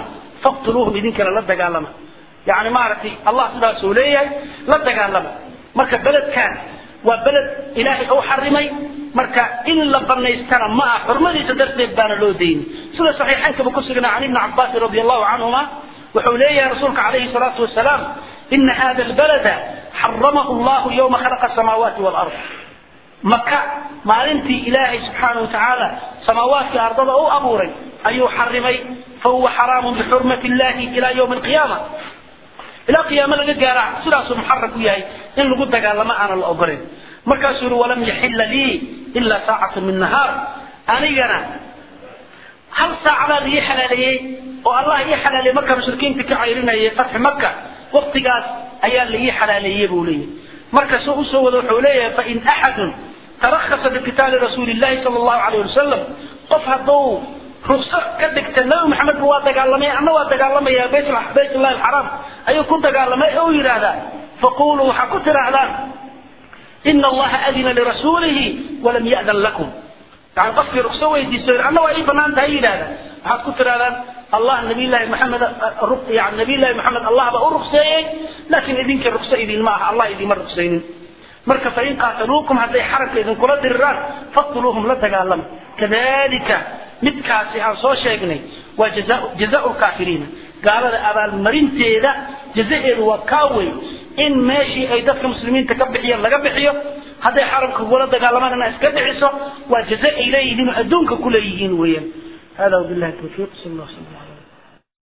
faqtuluuhum idinkana la dagaalama yani maaragtay allah sidaasuu leeyahay la dagaalama marka beledkan waa beled ilaahay u xarimay marka in la banaystana ma ah xurmadiisa darteed baana loo dayni sida saxiixaynkaba ku sugnaa can ibni cabaasin radi allahu canhuma wuxuu leeyahay rasuulka calayhi salaatu wasalaam ina hada albalada xaramahu llahu yowma khalaqa asamaawaati walard maka maalintii ilaahay subxaana wa tacaala samaawaadkii ardada u abuuray ayuu xarimay fahuwa xaraamun bixurmati illahi ila ywmi alqiyaama ilaa qiyaamo laga gaara sidaasuu muxaram u yahay in lagu dagaalamo aanan la ogolayn markaasuu yihi walam yaxila lii ila saacatu min nahaar anigana hal saacdaa la ii xalaaleeyey oo allah ii xalaaleeyey markaa mushrikiinta ka cayrinayay fatxi maka waktigaas ayaa la ii xalaaleeyey buu leeyahay marka soo usoo wada wuxuu leeyahay fain axadun tarakasa biqitaali rasuuli llahi sala allahu alayh wasalam qof hadduu rukso ka dhigta nabi maxamed ba waa dagaalamay anna waa dagaalamaya bayt baytullahi alxaraam ayuu ku dagaalamay oo yidhaahdaa faquluu waxaa ku tidhaahdaan ina allaha adina lirasuulihi walam ya'dan lakum yani qofkii rukso weydiiso anna waa ii banaan tahay yidhahda waxaad ku tidhahdaan allah nabiyllahi maxamed yani nabiyllahi maxamed allah baa u rukseeyey laakiin idinka rukso idinma aha allah idinma ruksaynin marka fain qaataluukum hadday xaramka idinkula diriraan faqtuluuhum la dagaalama kadalika midkaasi aan soo sheegnay waa jazau lkaafiriina gaalada abaalmarinteeda jazaeedu waa kaa wey in meeshii ay dadka muslimiinta ka bixiyeen laga bixiyo hadday xaramka kugula dagaalamaan iska dhiciso waa jaza ay leeyihiin oo adduunka ku leeyihiin weeyaan hada wabillahi tawfiiq sal allah sal